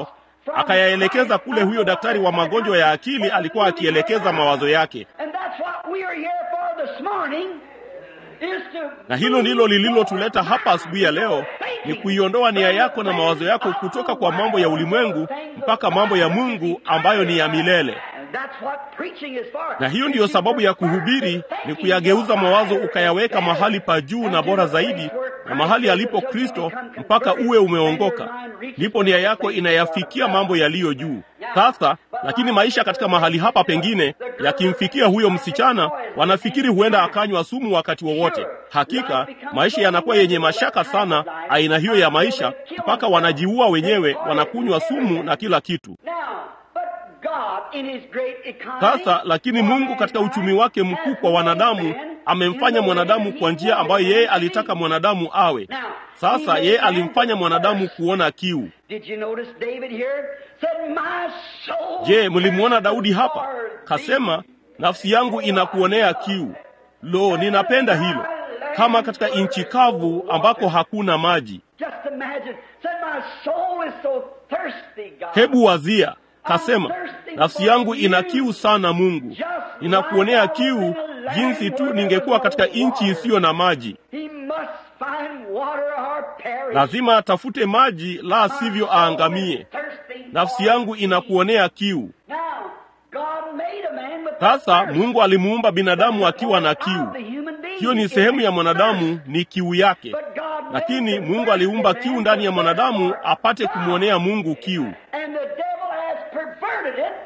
akayaelekeza kule huyo daktari wa magonjwa ya akili alikuwa akielekeza mawazo yake. And that's what we are here for this morning, is to Na hilo ndilo lililotuleta hapa asubuhi ya leo, ni kuiondoa nia yako na mawazo yako kutoka kwa mambo ya ulimwengu mpaka mambo ya Mungu ambayo ni ya milele. And that's what preaching is for. Na hiyo ndiyo sababu ya kuhubiri, ni kuyageuza mawazo ukayaweka mahali pa juu na bora zaidi, na mahali alipo Kristo, mpaka uwe umeongoka. Ndipo nia yako inayafikia mambo yaliyo juu. Sasa lakini maisha katika mahali hapa pengine yakimfikia huyo msichana, wanafikiri huenda akanywa sumu wakati wowote. Hakika maisha yanakuwa yenye mashaka sana, aina hiyo ya maisha, mpaka wanajiua wenyewe, wanakunywa sumu na kila kitu. Now, but God in his great economy, Sasa lakini Mungu katika uchumi wake mkuu kwa wanadamu amemfanya mwanadamu kwa njia ambayo yeye alitaka mwanadamu awe. Sasa yeye alimfanya mwanadamu kuona kiu. Did you notice David here? Said, My soul Je, mlimwona Daudi thirsts hapa? for thee." Kasema, nafsi yangu inakuonea kiu. Lo, ninapenda hilo. Kama katika nchi kavu ambako hakuna maji. Just imagine. Said, My soul is so thirsty, God. Hebu wazia. Kasema, nafsi yangu ina kiu sana Mungu. Ninakuonea kiu jinsi tu ningekuwa katika nchi isiyo na maji. He must find water or perish. Lazima atafute maji, la sivyo aangamie. Nafsi yangu inakuonea kiu. Now, God made a man with Sasa thirst. Mungu alimuumba binadamu akiwa na kiu. Hiyo ni sehemu ya mwanadamu, ni kiu yake. Lakini Mungu aliumba kiu ndani ya mwanadamu apate kumwonea Mungu kiu. And the devil has perverted it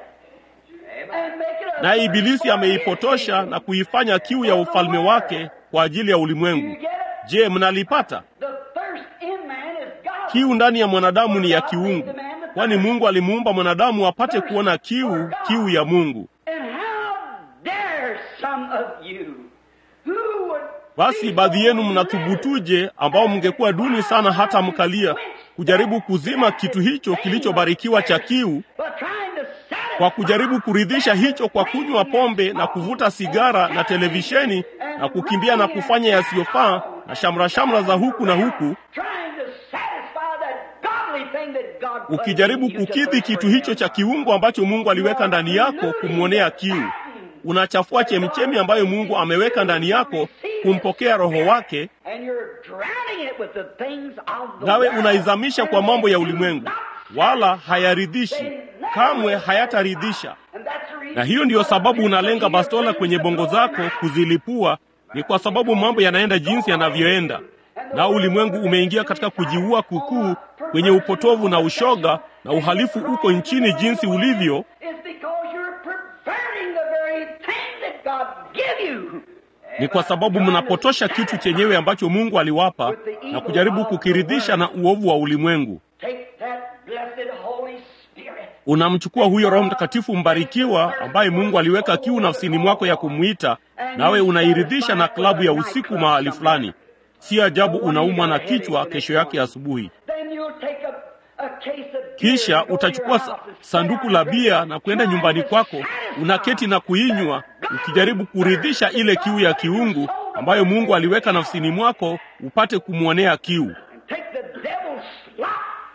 and make it a Naye Ibilisi ameipotosha na kuifanya kiu ya ufalme wake kwa ajili ya You ulimwengu. get it? Je, mnalipata? The thirst in man is God. Kiu ndani ya mwanadamu ni ya kiungu, kwani Mungu alimuumba mwanadamu apate kuona kiu, kiu ya Mungu. And how dare some of you who would Basi be baadhi yenu so mnathubutuje, ambao mngekuwa duni sana hata mkalia, kujaribu kuzima kitu hicho kilichobarikiwa cha kiu, but trying to satisfy kwa kujaribu kuridhisha hicho kwa kunywa pombe na kuvuta sigara na televisheni na kukimbia na kufanya yasiyofaa na shamra shamra za huku na huku, trying to satisfy that godly thing that God put ukijaribu in you to kukidhi thirst kitu for hicho him. cha kiungo ambacho Mungu aliweka ndani yako kumwonea kiu. Unachafua chemchemi ambayo Mungu ameweka ndani yako kumpokea Roho wake, And you're drowning it with the things of the nawe world. unaizamisha kwa mambo ya ulimwengu, And wala hayaridhishi, kamwe hayataridhisha. that's the reason Na hiyo ndiyo sababu unalenga bastola kwenye bongo zako kuzilipua, ni kwa sababu mambo yanaenda jinsi yanavyoenda, na ulimwengu umeingia katika kujiua kukuu kwenye upotovu na ushoga, na uhalifu uko nchini jinsi ulivyo, is because you're perverting the very thing that God give you. ni kwa sababu mnapotosha kitu chenyewe ambacho Mungu aliwapa na kujaribu kukiridhisha na uovu wa ulimwengu. Take that blessed Holy Spirit. Unamchukua huyo Roho Mtakatifu mbarikiwa ambaye Mungu aliweka kiu nafsini mwako ya kumwita, nawe unairidhisha na klabu ya usiku mahali fulani. Si ajabu unaumwa na kichwa kesho yake asubuhi. Then you'll take a, a case of beer, Kisha go to utachukua your sa- house and sit sanduku down la and bia na kwenda try nyumbani to kwako, satisfy unaketi na kuinywa, ukijaribu kuridhisha ile kiu ya kiungu ambayo Mungu aliweka nafsini mwako upate kumwonea kiu. and take the devil's slop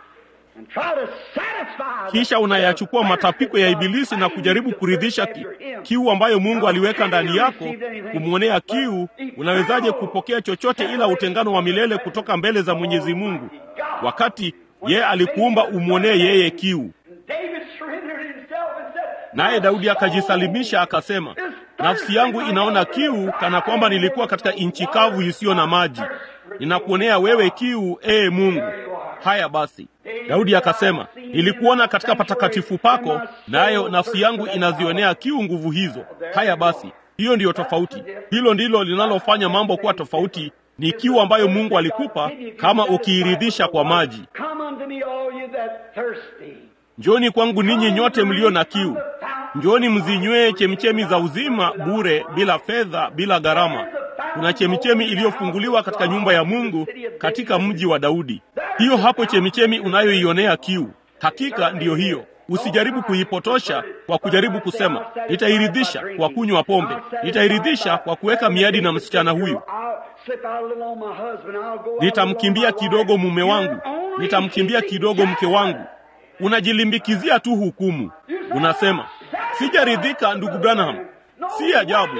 and try to satisfy the- Kisha unayachukua matapiko ya Ibilisi na kujaribu kuridhisha ki, kiu ambayo Mungu aliweka ndani yako, kumwonea kiu. Unawezaje kupokea chochote ila utengano wa milele kutoka mbele za Mwenyezi Mungu, wakati yeye alikuumba umwonee yeye kiu? David surrendered himself and said, Naye Daudi akajisalimisha akasema, nafsi yangu inaona kiu kana kwamba nilikuwa katika nchi kavu isiyo na maji. Ninakuonea wewe kiu, ee Mungu. Haya basi, Daudi akasema, nilikuona katika patakatifu pako, nayo nafsi yangu inazionea kiu nguvu hizo. Haya basi, hiyo ndiyo tofauti. Hilo ndilo linalofanya mambo kuwa tofauti, ni kiu ambayo Mungu alikupa kama ukiiridhisha kwa maji. Come unto me, all you that thirsty. Njoni kwangu ninyi nyote mlio na kiu, njoni mzinywee chemichemi za uzima bure, bila fedha, bila gharama. Kuna chemichemi iliyofunguliwa katika nyumba ya Mungu katika mji wa Daudi. Hiyo hapo chemichemi unayoionea kiu, hakika ndiyo hiyo. Usijaribu kuipotosha kwa kujaribu kusema nitairidhisha kwa kunywa pombe, nitairidhisha kwa kuweka miadi na msichana huyu, I'll slip out a little on my husband. I'll go out a little on nitamkimbia my kidogo wife. mume wangu, You're only nitamkimbia keeping kidogo mke wangu. unajilimbikizia tu hukumu. Unasema sijaridhika, ndugu Branham. Si ajabu,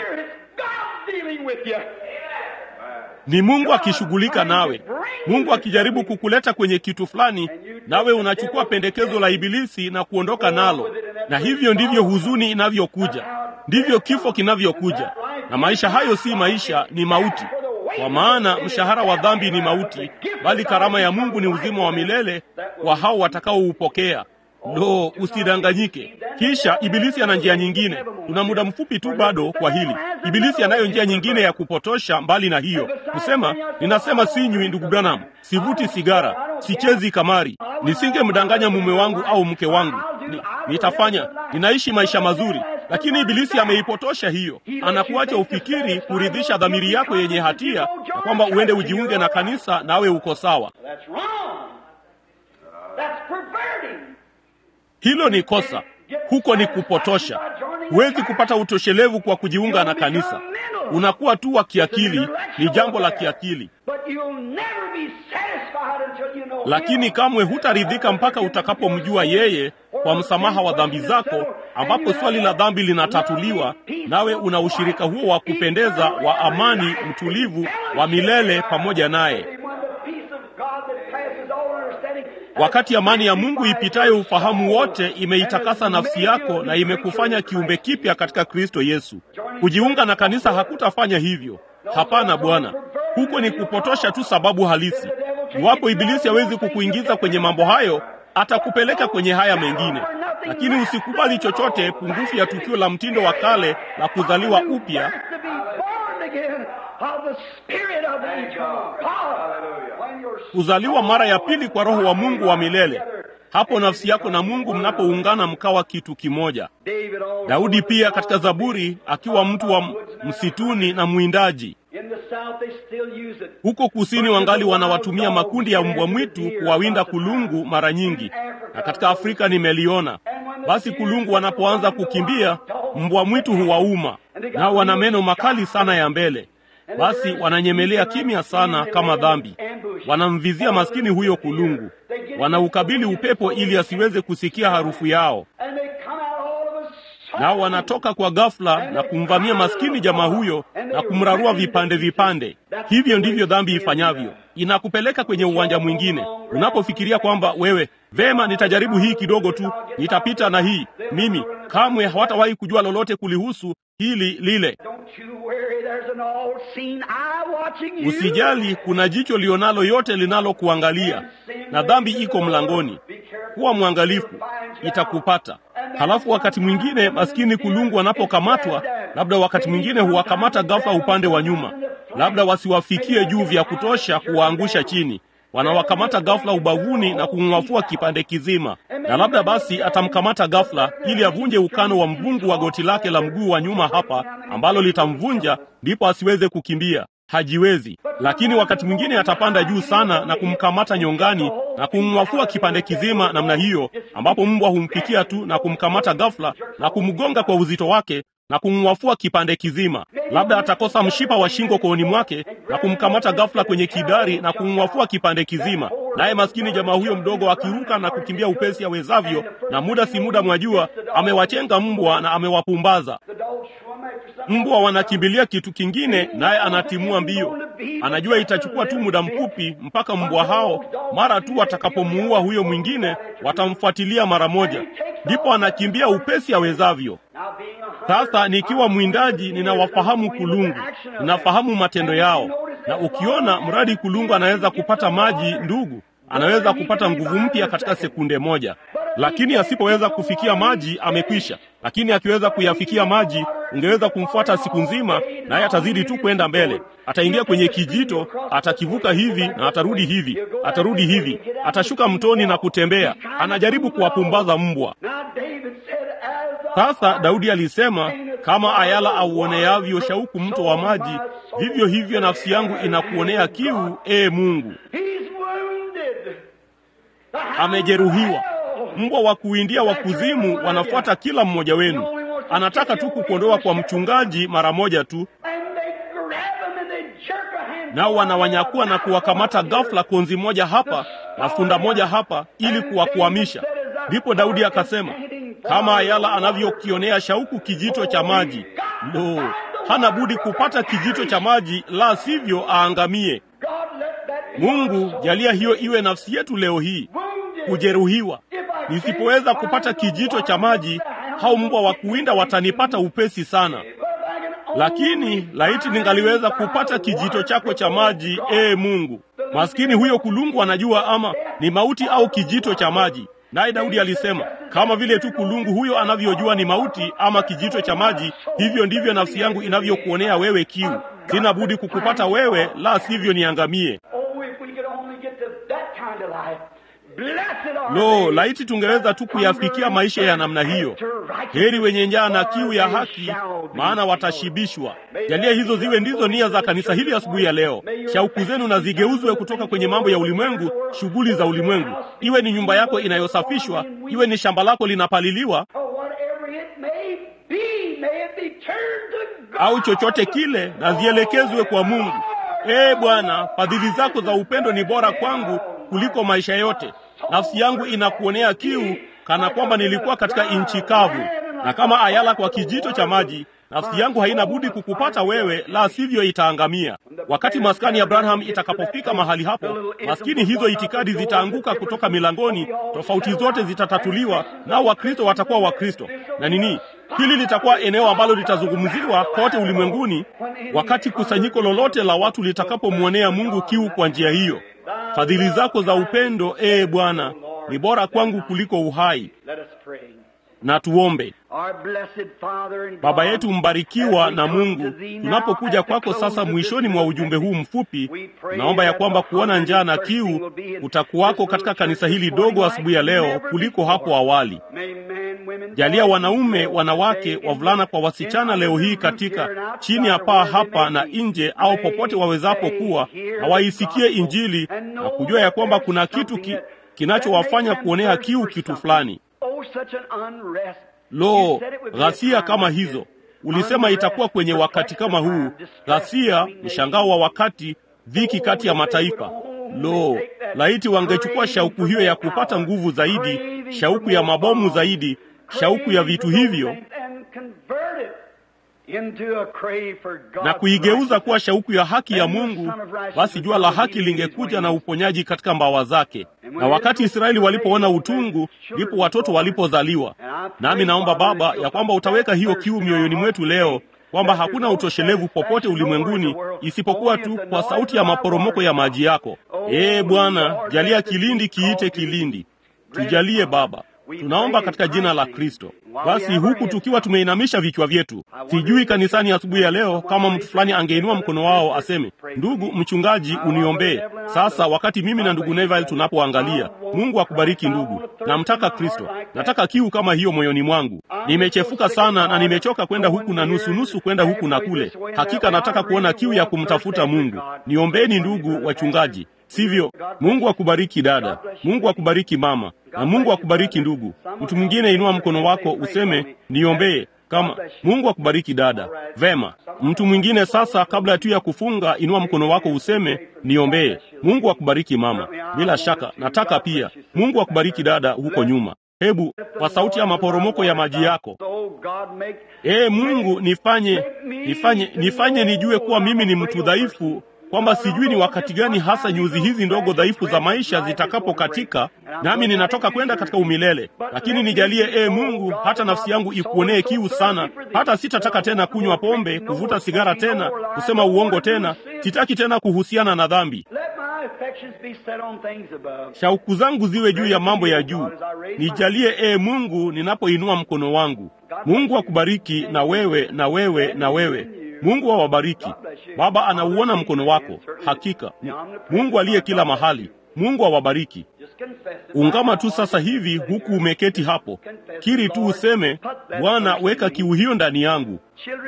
ni Mungu akishughulika nawe, Mungu akijaribu kukuleta kwenye kitu fulani, nawe unachukua pendekezo la Ibilisi na kuondoka nalo. Na hivyo ndivyo huzuni inavyokuja, ndivyo kifo kinavyokuja. Na maisha hayo si maisha, ni mauti. Kwa maana mshahara wa dhambi ni mauti, bali karama ya Mungu ni uzima wa milele kwa hao watakaoupokea. Lo, usidanganyike. Kisha Ibilisi ana njia nyingine. Tuna muda mfupi tu bado kwa hili. Ibilisi anayo njia nyingine ya kupotosha mbali na hiyo, kusema ninasema sinywi, ndugu Branham, sivuti sigara, sichezi kamari, nisingemdanganya mume wangu au mke wangu, Ni, nitafanya ninaishi maisha mazuri. Lakini Ibilisi ameipotosha hiyo, anakuacha ufikiri kuridhisha dhamiri yako yenye hatia, na kwamba uende ujiunge na kanisa nawe uko sawa. Hilo ni kosa, huko ni kupotosha. Huwezi kupata utoshelevu kwa kujiunga na kanisa, unakuwa tu wa kiakili. Ni jambo la kiakili, lakini kamwe hutaridhika mpaka utakapomjua yeye kwa msamaha wa dhambi zako, ambapo swali la dhambi linatatuliwa, nawe una ushirika huo wa kupendeza wa amani, mtulivu wa milele pamoja naye. Wakati amani ya Mungu ipitayo ufahamu wote imeitakasa nafsi yako na imekufanya kiumbe kipya katika Kristo Yesu. Kujiunga na kanisa hakutafanya hivyo. Hapana, Bwana, huko ni kupotosha tu sababu halisi. Iwapo Ibilisi hawezi kukuingiza kwenye mambo hayo, atakupeleka kwenye haya mengine, lakini usikubali chochote pungufu ya tukio la mtindo wa kale la kuzaliwa upya kuzaliwa mara ya pili kwa Roho wa Mungu wa milele. Hapo nafsi yako na Mungu mnapoungana mkawa kitu kimoja. Daudi pia katika Zaburi, akiwa mtu wa msituni na mwindaji, huko kusini wangali wanawatumia makundi ya mbwa mwitu kuwawinda kulungu mara nyingi, na katika Afrika nimeliona. Basi kulungu wanapoanza kukimbia, mbwa mwitu huwauma, nao wana meno makali sana ya mbele basi wananyemelea kimya sana kama dhambi. Wanamvizia maskini huyo kulungu, wanaukabili upepo ili asiweze kusikia harufu yao, nao wanatoka kwa ghafla na kumvamia maskini jamaa huyo na kumrarua vipande vipande. Hivyo ndivyo dhambi ifanyavyo, inakupeleka kwenye uwanja mwingine. Unapofikiria kwamba wewe vema, nitajaribu hii kidogo tu, nitapita na hii, mimi kamwe hawatawahi kujua lolote kulihusu hili lile. Usijali, kuna jicho lionalo yote linalokuangalia, na dhambi iko mlangoni. Kuwa mwangalifu, itakupata. Halafu wakati mwingine maskini kulungu wanapokamatwa, labda wakati mwingine huwakamata ghafla upande wa nyuma, labda wasiwafikie juu vya kutosha kuwaangusha chini wanawakamata ghafla ubavuni na kumng'afua kipande kizima, na labda basi atamkamata ghafla ili avunje ukano wa mvungu wa goti lake la mguu wa nyuma hapa, ambalo litamvunja ndipo asiweze kukimbia. Hajiwezi. Lakini wakati mwingine atapanda juu sana na kumkamata nyongani na kumng'afua kipande kizima namna hiyo, ambapo mbwa humpikia tu na kumkamata ghafla na kumgonga kwa uzito wake na kumng'afua kipande kizima. Labda atakosa mshipa wa shingo kooni mwake na kumkamata ghafla kwenye kidari na kumng'afua kipande kizima, naye maskini jamaa huyo mdogo akiruka na kukimbia upesi awezavyo, na muda si muda, mwajua, amewachenga mbwa na amewapumbaza mbwa. Wanakimbilia kitu kingine, naye anatimua mbio. Anajua itachukua tu muda mfupi mpaka mbwa hao, mara tu watakapomuua huyo mwingine, watamfuatilia mara moja, ndipo anakimbia upesi awezavyo. Sasa nikiwa mwindaji, ninawafahamu kulungu, ninafahamu matendo yao, na ukiona mradi kulungu anaweza kupata maji, ndugu, anaweza kupata nguvu mpya katika sekunde moja, lakini asipoweza kufikia maji amekwisha. Lakini akiweza kuyafikia maji, ungeweza kumfuata siku nzima, naye atazidi tu kwenda mbele. Ataingia kwenye kijito, atakivuka hivi na atarudi hivi, atarudi hivi, atashuka mtoni na kutembea. Anajaribu kuwapumbaza mbwa. Sasa Daudi alisema, kama ayala auoneavyo shauku mto wa maji, vivyo hivyo nafsi yangu inakuonea kiu, ee Mungu. Amejeruhiwa. Mbwa wa kuwindia wa kuzimu wanafuata kila mmoja wenu. Anataka tu kukuondoa kwa mchungaji mara moja tu, nao wanawanyakua na kuwakamata ghafla, konzi moja hapa na funda moja hapa, ili kuwakwamisha. Ndipo Daudi akasema, kama Ayala anavyokionea shauku kijito cha maji, lo, hana budi kupata kijito cha maji, la sivyo aangamie. Mungu, jalia hiyo iwe nafsi yetu leo hii, kujeruhiwa. Nisipoweza kupata kijito cha maji, hao mbwa wa kuwinda watanipata upesi sana. Lakini laiti ningaliweza kupata kijito chako cha maji, ee Mungu. Maskini huyo kulungu anajua ama ni mauti au kijito cha maji. Naye Daudi alisema, kama vile tu kulungu huyo anavyojua ni mauti ama kijito cha maji, hivyo ndivyo nafsi yangu inavyokuonea wewe kiu. Sina budi kukupata wewe, la sivyo niangamie. Lo, laiti tungeweza tu kuyafikia maisha ya namna hiyo. Heri wenye njaa na kiu ya haki, maana watashibishwa. Jalia hizo ziwe ndizo nia za kanisa hili asubuhi ya leo. Shauku zenu na zigeuzwe kutoka kwenye mambo ya ulimwengu, shughuli za ulimwengu. Iwe ni nyumba yako inayosafishwa, iwe ni shamba lako linapaliliwa, au chochote kile, na zielekezwe kwa Mungu. Ee Bwana, fadhili zako za upendo ni bora kwangu kuliko maisha yote. Nafsi yangu inakuonea kiu, kana kwamba nilikuwa katika nchi kavu, na kama ayala kwa kijito cha maji. Nafsi yangu haina budi kukupata wewe, la sivyo itaangamia. Wakati maskani ya Abraham itakapofika mahali hapo, maskini hizo itikadi zitaanguka kutoka milangoni, tofauti zote zitatatuliwa, nao Wakristo watakuwa Wakristo na nini Hili litakuwa eneo ambalo litazungumziwa kote ulimwenguni, wakati kusanyiko lolote la watu litakapomwonea Mungu kiu kwa njia hiyo. Fadhili zako za upendo, ee Bwana, ni bora kwangu kuliko uhai. Na tuombe. Baba yetu mbarikiwa na Mungu, tunapokuja kwako sasa mwishoni mwa ujumbe huu mfupi, naomba ya kwamba kuona njaa na kiu utakuwako katika kanisa hili dogo asubuhi ya leo kuliko hapo awali. Jalia wanaume, wanawake, wavulana kwa wasichana leo hii katika chini ya paa hapa na nje au popote wawezapo kuwa na waisikie Injili na kujua ya kwamba kuna kitu ki, kinachowafanya kuonea kiu kitu fulani. Lo, ghasia kama hizo! Ulisema itakuwa kwenye wakati kama huu, ghasia, mshangao wa wakati, dhiki kati ya mataifa. Lo, laiti wangechukua shauku hiyo ya kupata nguvu zaidi, shauku ya mabomu zaidi, shauku ya vitu hivyo na kuigeuza kuwa shauku ya haki ya Mungu, basi jua la haki lingekuja na uponyaji katika mbawa zake. Na wakati Israeli walipoona utungu, ndipo watoto walipozaliwa. Nami naomba Baba ya kwamba utaweka hiyo kiu mioyoni mwetu leo, kwamba hakuna utoshelevu popote ulimwenguni isipokuwa tu kwa sauti ya maporomoko ya maji yako. Ee Bwana, jalia kilindi kiite kilindi, tujalie Baba. Tunaomba katika jina la Kristo. Basi huku tukiwa tumeinamisha vichwa vyetu, sijui kanisani asubuhi ya, ya leo kama mtu fulani angeinua mkono wao aseme, ndugu mchungaji, uniombee sasa. Wakati mimi na ndugu Neville tunapoangalia, Mungu akubariki ndugu. Namtaka Kristo, nataka kiu kama hiyo moyoni mwangu. Nimechefuka sana na nimechoka kwenda huku na nusu nusu kwenda huku na kule. Hakika nataka kuona kiu ya kumtafuta Mungu. Niombeni ndugu wachungaji, sivyo? Mungu akubariki dada, Mungu akubariki mama na Mungu akubariki ndugu. Mtu mwingine inua mkono wako useme niombee. Kama Mungu akubariki dada, vema. Mtu mwingine sasa, kabla tu ya kufunga, inua mkono wako useme niombee. Mungu akubariki mama. Bila shaka nataka pia. Mungu akubariki dada huko nyuma. Hebu kwa sauti ya maporomoko ya maji yako, ee Mungu, nifanye nifanye nifanye nijue kuwa mimi ni mtu dhaifu kwamba sijui ni wakati gani hasa nyuzi hizi ndogo dhaifu za maisha zitakapokatika, nami ninatoka kwenda katika umilele. Lakini nijalie, ee Mungu, hata nafsi yangu ikuonee kiu sana, hata sitataka tena kunywa pombe, kuvuta sigara tena, kusema uongo tena, sitaki tena kuhusiana na dhambi. Shauku zangu ziwe juu ya mambo ya juu. Nijalie, ee Mungu, ninapoinua mkono wangu. Mungu akubariki na wewe na wewe na wewe Mungu awabariki. Baba anauona mkono wako, hakika Mungu aliye kila mahali. Mungu awabariki. Ungama tu sasa hivi huku umeketi hapo, kiri tu useme, Bwana, weka kiu hiyo ndani yangu.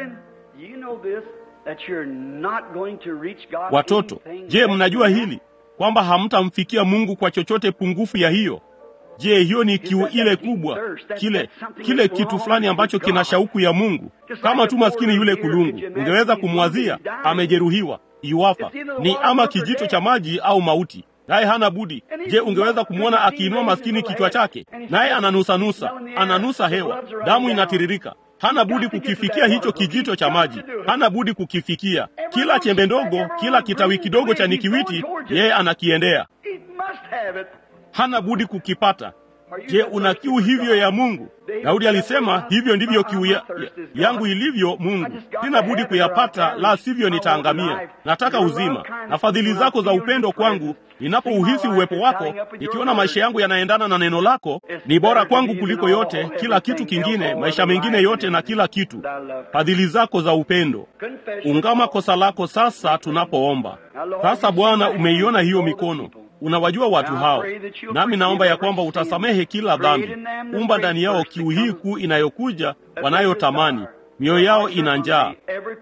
Watoto, je, mnajua hili kwamba hamtamfikia Mungu kwa chochote pungufu ya hiyo? Je, hiyo ni kiu ile kubwa, kile kile kitu fulani ambacho kina shauku ya Mungu, kama tu maskini yule kulungu. Ungeweza kumwazia amejeruhiwa, iwafa ni ama kijito cha maji au mauti, naye hana budi. Je, ungeweza kumwona akiinua maskini kichwa chake, naye ananusanusa, ananusa hewa, damu inatiririka hana budi kukifikia hicho kijito cha maji, hana budi kukifikia. Kila chembe ndogo, kila kitawi kidogo cha nikiwiti, yeye anakiendea, hana budi kukipata. Je, una kiu hivyo ya Mungu? Daudi alisema hivyo ndivyo kiu ya, ya, yangu ilivyo Mungu, sina budi kuyapata, la sivyo nitaangamia. Nataka uzima na fadhili zako za upendo kwangu. Ninapouhisi uwepo wako, nikiona maisha yangu yanaendana na neno lako, ni bora kwangu kuliko yote, kila kitu kingine, maisha mengine yote na kila kitu. Fadhili zako za upendo. Ungama kosa lako sasa tunapoomba. Sasa Bwana, umeiona hiyo mikono unawajua watu hao, nami naomba ya kwamba utasamehe kila dhambi. Umba ndani yao kiu hii kuu inayokuja, wanayotamani mioyo yao ina njaa.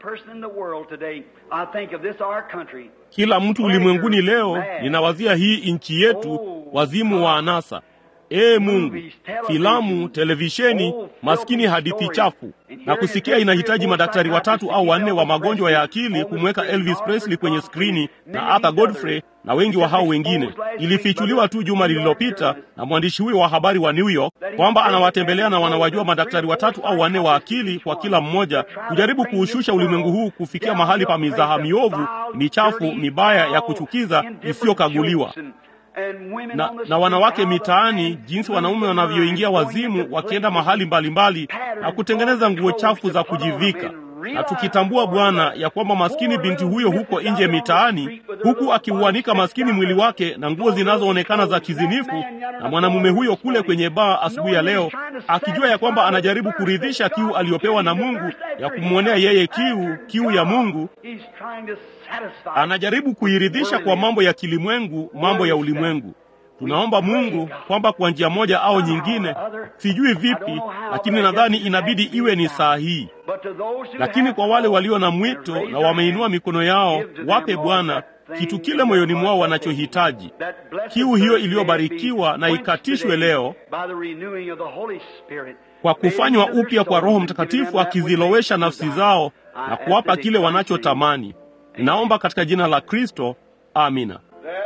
Kila mtu ulimwenguni leo, ninawazia hii nchi yetu, wazimu wa anasa. Ee Mungu, filamu, televisheni, maskini, hadithi chafu. Na kusikia inahitaji madaktari watatu au wanne wa magonjwa ya akili kumweka Elvis Presley kwenye skrini na Arthur Godfrey na wengi wa hao wengine. Ilifichuliwa tu juma lililopita na mwandishi huyo wa habari wa New York kwamba anawatembelea na wanawajua madaktari watatu au wanne wa akili kwa kila mmoja, kujaribu kuushusha ulimwengu huu kufikia mahali pa mizaha miovu, michafu, mibaya, ya kuchukiza, isiyokaguliwa na, na wanawake mitaani, jinsi wanaume wanavyoingia wazimu wakienda mahali mbalimbali mbali, na kutengeneza nguo chafu za kujivika, na tukitambua Bwana ya kwamba maskini binti huyo huko nje mitaani, huku akiuanika maskini mwili wake na nguo zinazoonekana za kizinifu, na mwanamume huyo kule kwenye baa asubuhi ya leo, akijua ya kwamba anajaribu kuridhisha kiu aliyopewa na Mungu ya kumwonea yeye kiu, kiu ya Mungu anajaribu kuiridhisha kwa mambo ya kilimwengu, mambo ya ulimwengu. Tunaomba Mungu kwamba kwa njia moja au nyingine, sijui vipi, lakini nadhani inabidi iwe ni saa hii. Lakini kwa wale walio na mwito na wameinua mikono yao, wape Bwana kitu kile moyoni mwao wanachohitaji, kiu hiyo iliyobarikiwa na ikatishwe leo kwa kufanywa upya kwa Roho Mtakatifu akizilowesha nafsi zao na kuwapa kile wanachotamani. Naomba katika jina la Kristo, amina.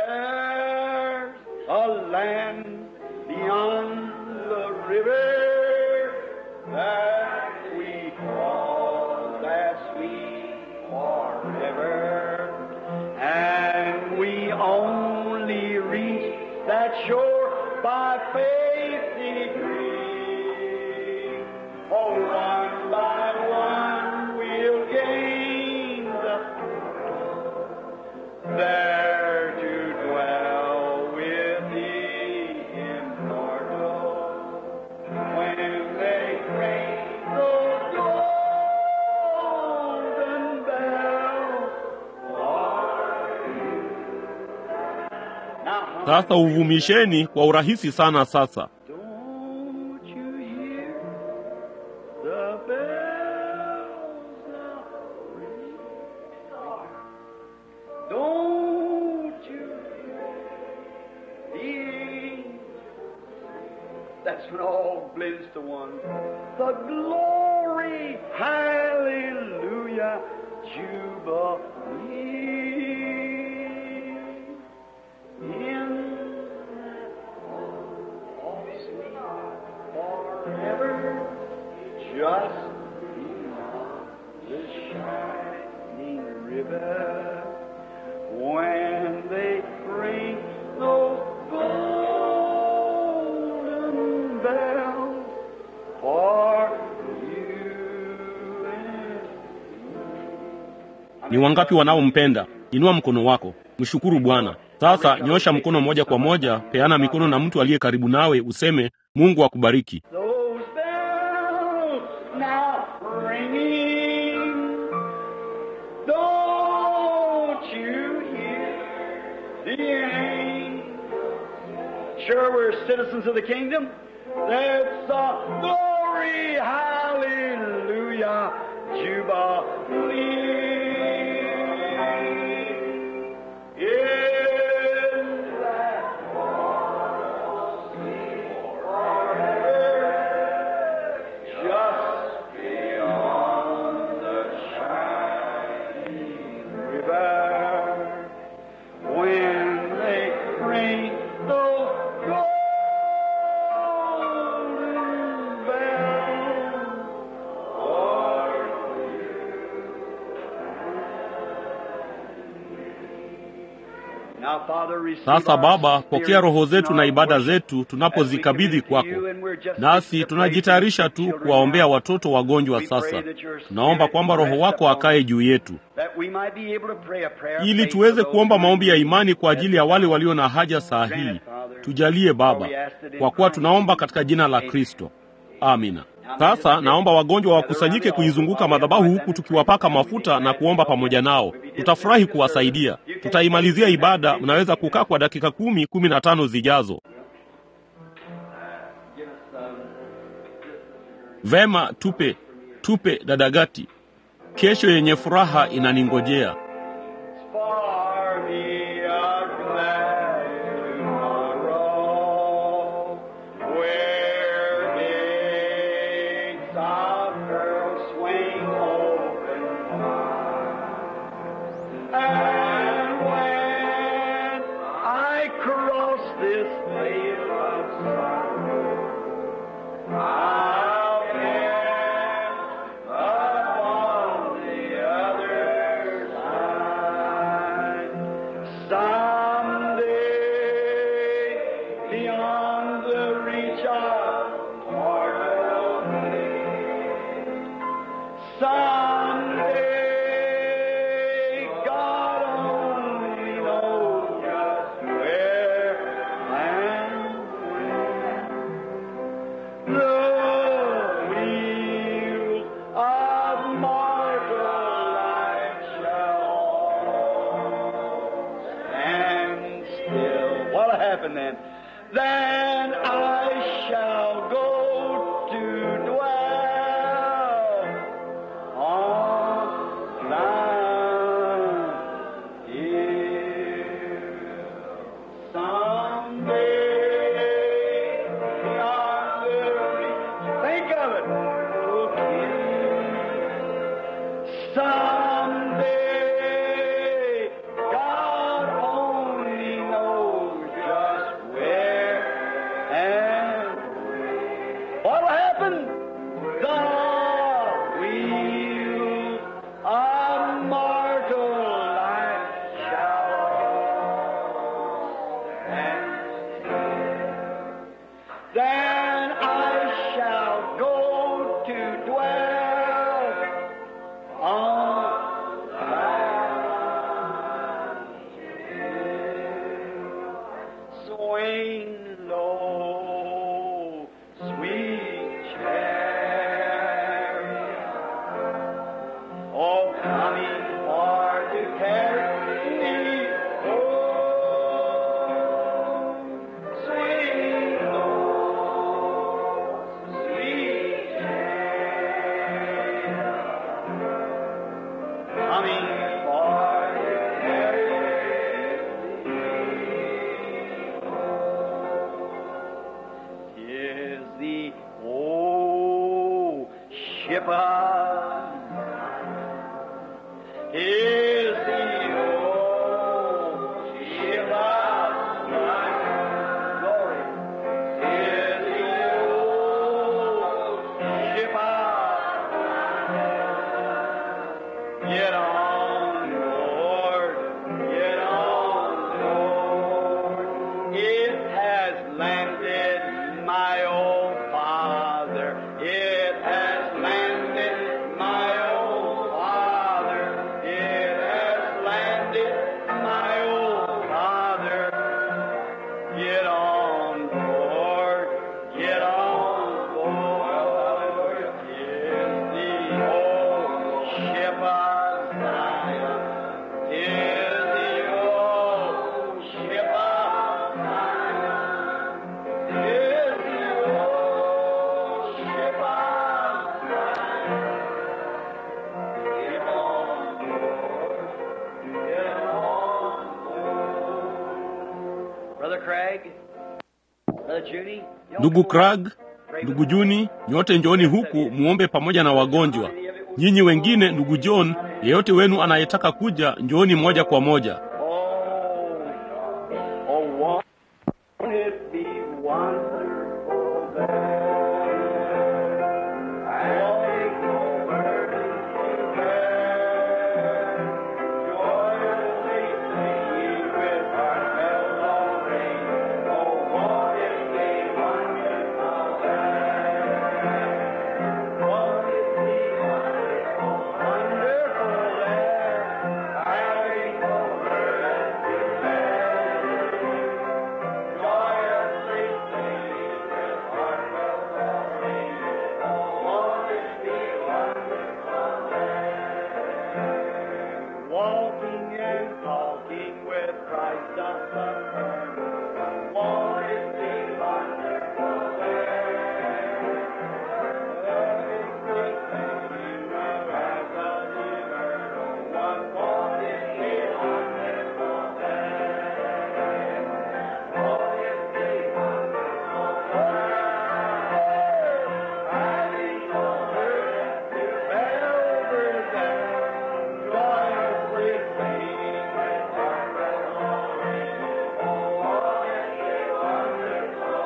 Sasa uvumisheni kwa urahisi sana sasa. Ni wangapi wanaompenda? Inua mkono wako, mshukuru Bwana. Sasa nyosha mkono moja kwa moja, peana mikono na mtu aliye karibu nawe, useme Mungu akubariki. Sure, we're citizens of the kingdom. Let's uh, glory, hallelujah, jubilee. When they Now, Father, receive Sasa our Baba, pokea spirit roho zetu and na our ibada worship zetu as we tunapozikabidhi commit to kwako, you, and we're just nasi fixing to tunajitayarisha pray for tu the children kuwaombea now. watoto wagonjwa. We pray Sasa that your tunaomba spirit kwamba Roho rest wako upon akae us, juu yetu, that we might be able to pray a prayer of ili faith tuweze for those kuomba who are maombi ya in imani need kwa at ajili ya this wale hour. walio na haja saa Grant hii. it, Father. Tujalie Baba, For we asked it in kwa kuwa Christ tunaomba Jesus. katika jina la Amen. Kristo. Amina. Sasa naomba wagonjwa wakusanyike kuizunguka madhabahu huku tukiwapaka mafuta na kuomba pamoja nao. Tutafurahi kuwasaidia. Tutaimalizia ibada. Mnaweza kukaa kwa dakika kumi, kumi na tano zijazo. Vema, tupe tupe dadagati. Kesho yenye furaha inaningojea. For me a glad tomorrow, where gates of pearl swing open wide. And when I cross this vale of sorrow, I'll end upon the other side. Someday, beyond the reach of mortal man, someday, God only knows just where and when. The wheel of mortal life shall stand still. What'll happen then? Then I shall go to dwell on thine hill. Someday, beyond the reach, think of it. Someday, God only knows just where and when. What'll happen? The wheel of mortal life shall stand. Then I shall go to dwell on thine hill. Swing low, sweet chariot. Oh, coming for to carry me home. Swing low, sweet chariot. Coming for to carry me is the old ship of is the old ship of glory is the old ship of get on board get on board it has landed my old father it has landed my old father it has landed my old father get on board get on board is the old ship of Zion is the old ship of Zion is the old ship of Zion get on board get on board Brother Craig Brother Judy y'all Ndugu come on. Krag, ndugu Juni, nyote njooni huku muombe pamoja na wagonjwa. Nyinyi wengine, ndugu John, yeyote wenu anayetaka kuja, njooni moja kwa moja. Oh, oh, won't it be wonderful then? I'll take no burden to bear. Joyously sing with our Christ doth suffer. Won't it be wonderful there? Every great thing as an eternal one. Won't it be wonderful there? Won't it be wonderful there? Having over to over there, joyously singing with heart and glory. Oh, won't it be wonderful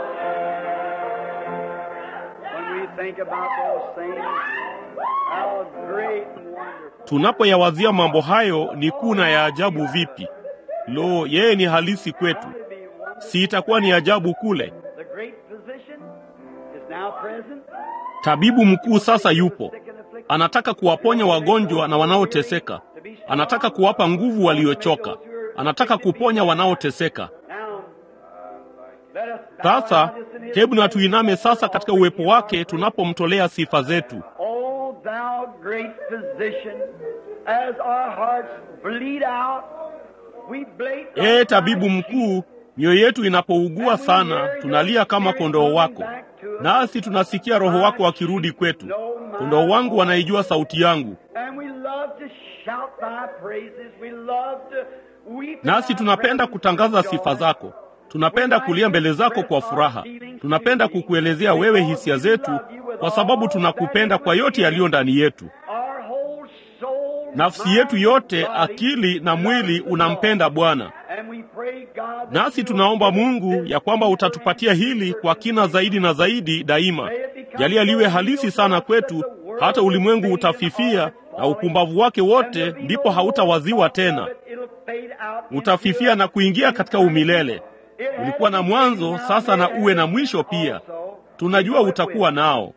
there? When we think about those things, how great and wonderful. Tunapoyawazia mambo hayo ni kuu na ya ajabu vipi! Lo, yeye ni halisi kwetu, To be wonderful. si itakuwa ni ajabu kule? The great physician is now present. Tabibu mkuu sasa yupo, anataka kuwaponya wagonjwa na wanaoteseka, anataka kuwapa nguvu waliochoka, anataka kuponya wanaoteseka. Now, let us Sasa hebu na tuiname sasa katika uwepo wake tunapomtolea sifa zetu. O thou great physician, as our hearts bleed out, we bleed Ee tabibu mkuu, mioyo yetu inapougua sana, tunalia kama kondoo wako, nasi tunasikia Roho wako akirudi kwetu. Kondoo wangu wanaijua sauti yangu, And we love to shout thy praises. We love to weep in nasi thy tunapenda presence kutangaza with sifa joy. zako. Tunapenda kulia mbele zako kwa furaha. Tunapenda kukuelezea wewe hisia zetu, kwa sababu tunakupenda kwa yote yaliyo ndani yetu. Our whole soul, Nafsi mind, yetu yote, body, akili na mwili unampenda Bwana. And we pray, God, that Nasi you tunaomba will give us Mungu this ya kwamba deeper utatupatia and hili deeper kwa kina zaidi na zaidi daima. Jalia liwe halisi sana kwetu, hata ulimwengu utafifia na upumbavu wake wote, ndipo hautawaziwa tena. Utafifia na kuingia katika umilele. Ulikuwa na mwanzo, sasa na uwe na mwisho pia. Tunajua utakuwa nao.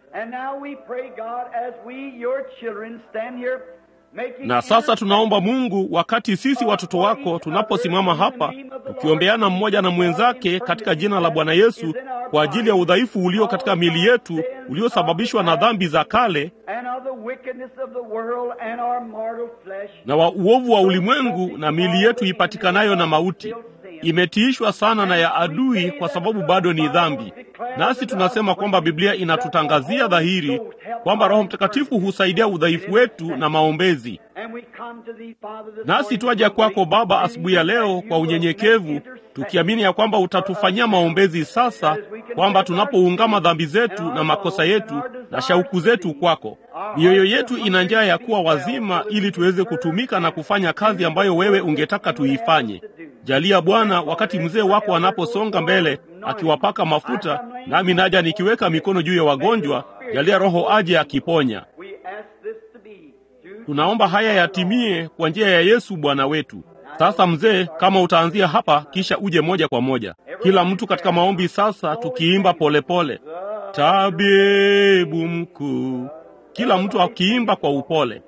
Na sasa tunaomba Mungu, wakati sisi watoto wako tunaposimama hapa tukiombeana mmoja na mwenzake katika jina la Bwana Yesu kwa ajili ya udhaifu ulio katika miili yetu uliosababishwa na dhambi za kale na wa uovu wa ulimwengu na miili yetu ipatikanayo na mauti imetiishwa sana na ya adui, kwa sababu bado ni dhambi. Nasi tunasema kwamba Biblia inatutangazia dhahiri kwamba Roho Mtakatifu husaidia udhaifu wetu na maombezi. Nasi twaja kwako Baba asubuhi ya leo kwa unyenyekevu, tukiamini ya kwamba utatufanyia maombezi sasa, kwamba tunapoungama dhambi zetu na makosa yetu na shauku zetu kwako, mioyo yetu ina njaa ya kuwa wazima, ili tuweze kutumika na kufanya kazi ambayo wewe ungetaka tuifanye. Jalia Bwana, wakati mzee wako anaposonga mbele akiwapaka mafuta, nami naja nikiweka mikono juu ya wagonjwa, jalia Roho aje akiponya. Tunaomba haya yatimie kwa njia ya Yesu Bwana wetu. Sasa mzee, kama utaanzia hapa kisha uje moja kwa moja, kila mtu katika maombi sasa, tukiimba polepole pole. Tabibu mkuu, kila mtu akiimba kwa upole.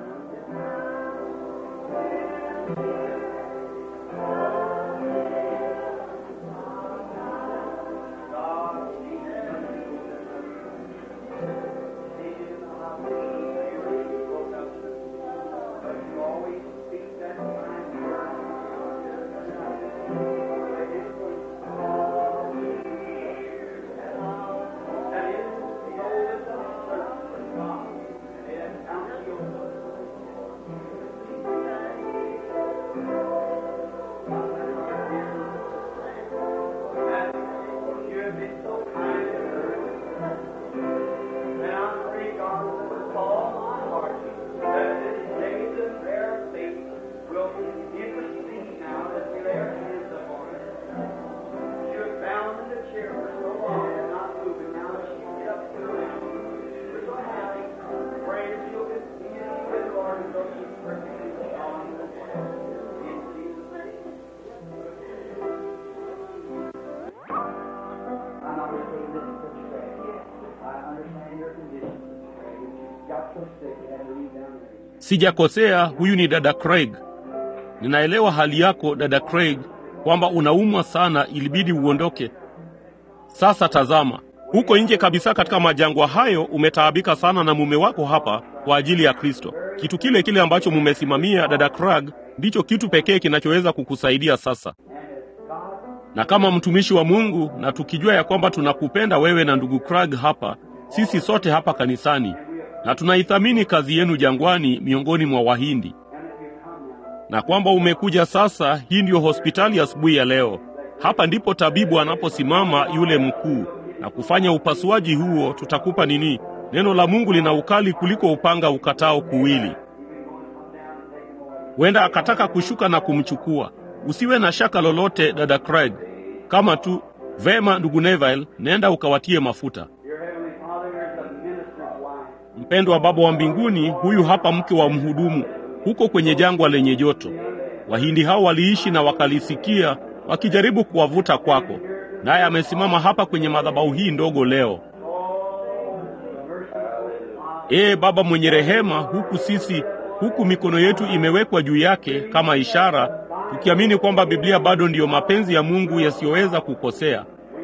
Sijakosea, huyu ni dada Craig. Ninaelewa hali yako dada Craig, kwamba unaumwa sana, ilibidi uondoke. Sasa tazama, huko nje kabisa katika majangwa hayo umetaabika sana na mume wako hapa kwa ajili ya Kristo, kitu kile kile ambacho mumesimamia dada Craig, ndicho kitu pekee kinachoweza kukusaidia sasa. Na kama mtumishi wa Mungu, na tukijua ya kwamba tunakupenda wewe na ndugu Craig hapa, sisi sote hapa kanisani, na tunaithamini kazi yenu jangwani miongoni mwa Wahindi, na kwamba umekuja sasa. Hii ndiyo hospitali asubuhi ya leo. Hapa ndipo tabibu anaposimama yule mkuu na kufanya upasuaji huo. Tutakupa nini? Neno la Mungu lina ukali kuliko upanga ukatao kuwili. Huenda akataka kushuka na kumchukua. Usiwe na shaka lolote, dada Craig. Kama tu vema, ndugu Neville, nenda ukawatie mafuta. Mpendwa Baba wa mbinguni, huyu hapa mke wa mhudumu huko kwenye jangwa lenye joto. Wahindi hao waliishi na wakalisikia wakijaribu kuwavuta kwako, naye amesimama hapa kwenye madhabahu hii ndogo leo. Ee Baba mwenye rehema, huku sisi huku mikono yetu imewekwa juu yake kama ishara, tukiamini kwamba Biblia bado ndiyo mapenzi ya Mungu yasiyoweza kukosea.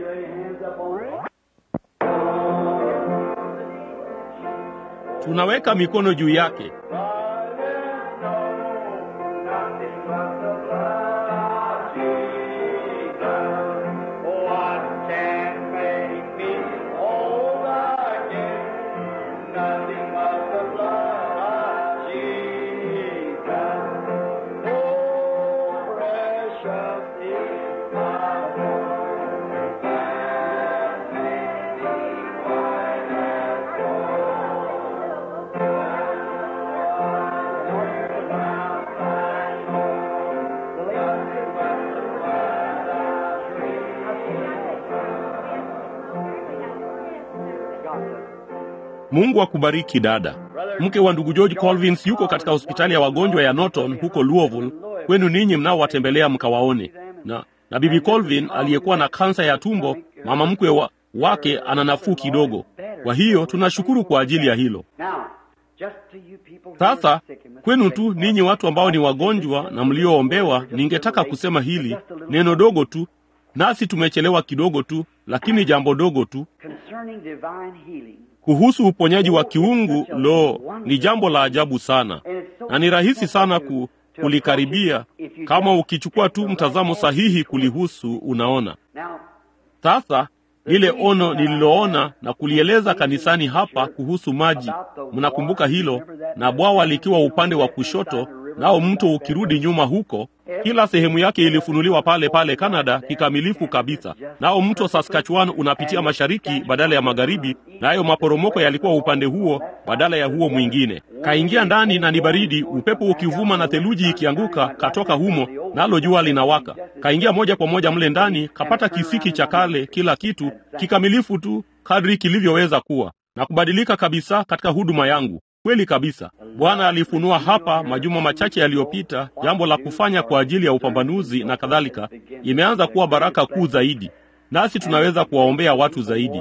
Tunaweka mikono juu yake. Mungu akubariki dada. Mke wa ndugu George Colvins yuko katika hospitali ya wagonjwa ya Norton huko Louisville. Kwenu ninyi mnaowatembelea mkawaone. Na, na bibi Colvin aliyekuwa na kansa ya tumbo, mama mkwe wa, wake ana nafuu kidogo. Kwa hiyo tunashukuru kwa ajili ya hilo. Sasa kwenu tu ninyi watu ambao ni wagonjwa na mlioombewa, ningetaka kusema hili neno dogo tu, nasi tumechelewa kidogo tu, lakini jambo dogo tu kuhusu uponyaji wa kiungu. Lo, ni jambo la ajabu sana na ni rahisi sana ku, kulikaribia kama ukichukua tu mtazamo sahihi kulihusu. Unaona sasa lile ono nililoona na kulieleza kanisani hapa kuhusu maji, mnakumbuka hilo, na bwawa likiwa upande wa kushoto, nao mto ukirudi nyuma huko. Kila sehemu yake ilifunuliwa pale pale Kanada kikamilifu kabisa, nao mto Saskatchewan unapitia mashariki badala ya magharibi, nayo maporomoko yalikuwa upande huo badala ya huo mwingine. Kaingia ndani na ni baridi, upepo ukivuma na theluji ikianguka, katoka humo, nalo jua linawaka. Kaingia moja kwa moja mle ndani, kapata kisiki cha kale, kila kitu kikamilifu tu kadri kilivyoweza kuwa na kubadilika kabisa katika huduma yangu. Kweli kabisa, Bwana alifunua hapa majuma machache yaliyopita jambo la kufanya kwa ajili ya upambanuzi na kadhalika. Imeanza kuwa baraka kuu zaidi, nasi tunaweza kuwaombea watu zaidi.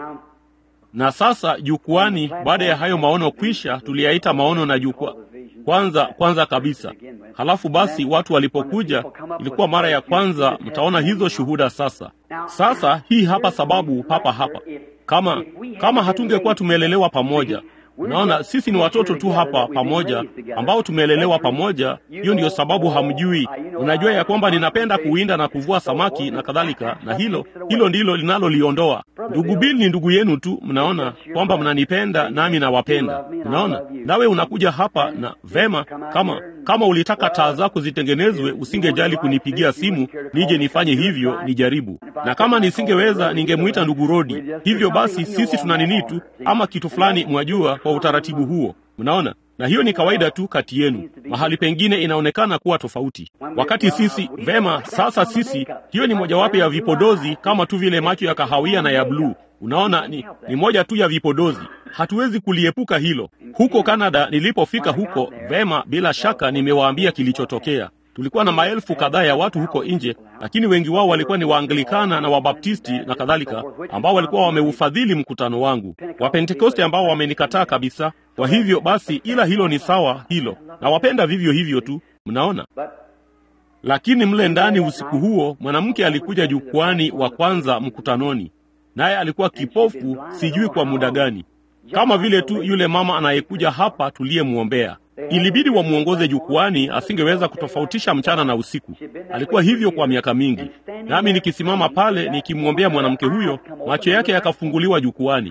Na sasa jukwani, baada ya hayo maono kwisha, tuliyaita maono na jukwaa kwanza kwanza kabisa. Halafu basi watu walipokuja, ilikuwa mara ya kwanza. Mtaona hizo shuhuda sasa. Sasa hii hapa sababu papa hapa, kama kama hatungekuwa tumelelewa pamoja Unaona, sisi ni watoto tu hapa pamoja ambao tumelelewa pamoja. Hiyo ndiyo sababu hamjui. Unajua ya kwamba ninapenda kuwinda na kuvua samaki na kadhalika, na hilo hilo ndilo linaloliondoa. Ndugu Bill ni ndugu yenu tu, mnaona kwamba mnanipenda nami nawapenda. Unaona, nawe unakuja hapa na vema. Kama kama ulitaka taa zako zitengenezwe, usingejali kunipigia simu nije nifanye hivyo, nijaribu. Na kama nisingeweza, ningemwita ndugu Rodi. Hivyo basi sisi tuna nini tu ama kitu fulani, mwajua kwa utaratibu huo, mnaona. Na hiyo ni kawaida tu kati yenu. Mahali pengine inaonekana kuwa tofauti. Wakati sisi vema, sasa sisi, hiyo ni mojawapo ya vipodozi, kama tu vile macho ya kahawia na ya bluu. Unaona, ni, ni moja tu ya vipodozi, hatuwezi kuliepuka hilo. Huko Kanada nilipofika huko, vema, bila shaka nimewaambia kilichotokea. Tulikuwa na maelfu kadhaa ya watu huko nje, lakini wengi wao walikuwa ni Waanglikana na Wabaptisti na kadhalika, ambao walikuwa wameufadhili mkutano wangu, Wapentekoste ambao wamenikataa kabisa. Kwa hivyo basi, ila hilo ni sawa, hilo nawapenda vivyo hivyo tu, mnaona. Lakini mle ndani usiku huo mwanamke alikuja jukwani wa kwanza mkutanoni, naye alikuwa kipofu, sijui kwa muda gani, kama vile tu yule mama anayekuja hapa tuliyemwombea. Ilibidi wamwongoze jukwani, asingeweza kutofautisha mchana na usiku. Alikuwa hivyo kwa miaka mingi, nami nikisimama pale nikimwombea mwanamke huyo, macho yake yakafunguliwa jukwani.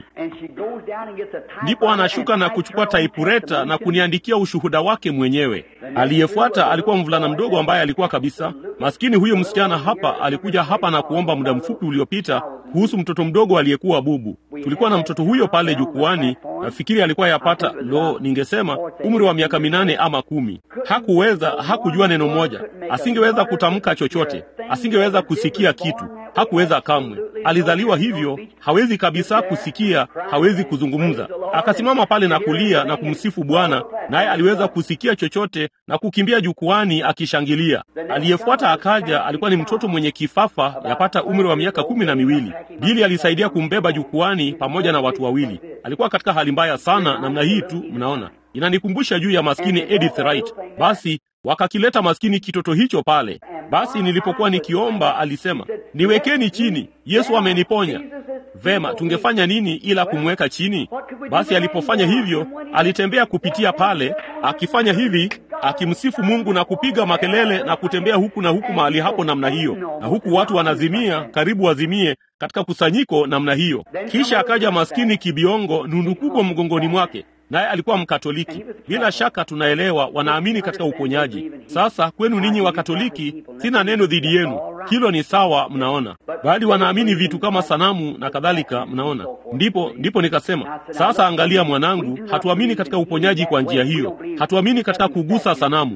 Ndipo anashuka na kuchukua taipureta na kuniandikia ushuhuda wake mwenyewe. Aliyefuata alikuwa mvulana mdogo ambaye alikuwa kabisa maskini. Huyo msichana hapa alikuja hapa na kuomba muda mfupi uliopita kuhusu mtoto mdogo aliyekuwa bubu. Tulikuwa na mtoto huyo pale jukwani, nafikiri alikuwa yapata, lo, ningesema umri wa miaka minane ama kumi. Hakuweza, hakujua neno moja, asingeweza kutamka chochote, asingeweza kusikia kitu, hakuweza kamwe. Alizaliwa hivyo, hawezi kabisa kusikia, hawezi kuzungumza. Akasimama pale na kulia na kumsifu Bwana, naye aliweza kusikia chochote na kukimbia jukwani akishangilia. Aliyefuata akaja, alikuwa ni mtoto mwenye kifafa, yapata umri wa miaka kumi na miwili. Bili alisaidia kumbeba jukwani pamoja na watu wawili. Alikuwa katika hali mbaya sana namna hii tu, mnaona inanikumbusha juu ya maskini Edith Wright. Basi wakakileta maskini kitoto hicho pale. Basi nilipokuwa nikiomba, alisema niwekeni chini, Yesu ameniponya. Vema, tungefanya nini ila kumweka chini? Basi alipofanya hivyo, alitembea kupitia pale akifanya hivi, akimsifu Mungu na kupiga makelele na kutembea huku na huku mahali hapo namna hiyo, na huku watu wanazimia, karibu wazimie katika kusanyiko namna hiyo. Kisha akaja maskini kibiongo, nundu kubwa mgongoni mwake naye alikuwa Mkatoliki. Bila shaka tunaelewa, wanaamini katika uponyaji. Sasa kwenu ninyi Wakatoliki, sina neno dhidi yenu, hilo ni sawa, mnaona, bali wanaamini vitu kama sanamu na kadhalika, mnaona. Ndipo ndipo nikasema, sasa angalia mwanangu, hatuamini katika uponyaji kwa njia hiyo, hatuamini katika kugusa sanamu.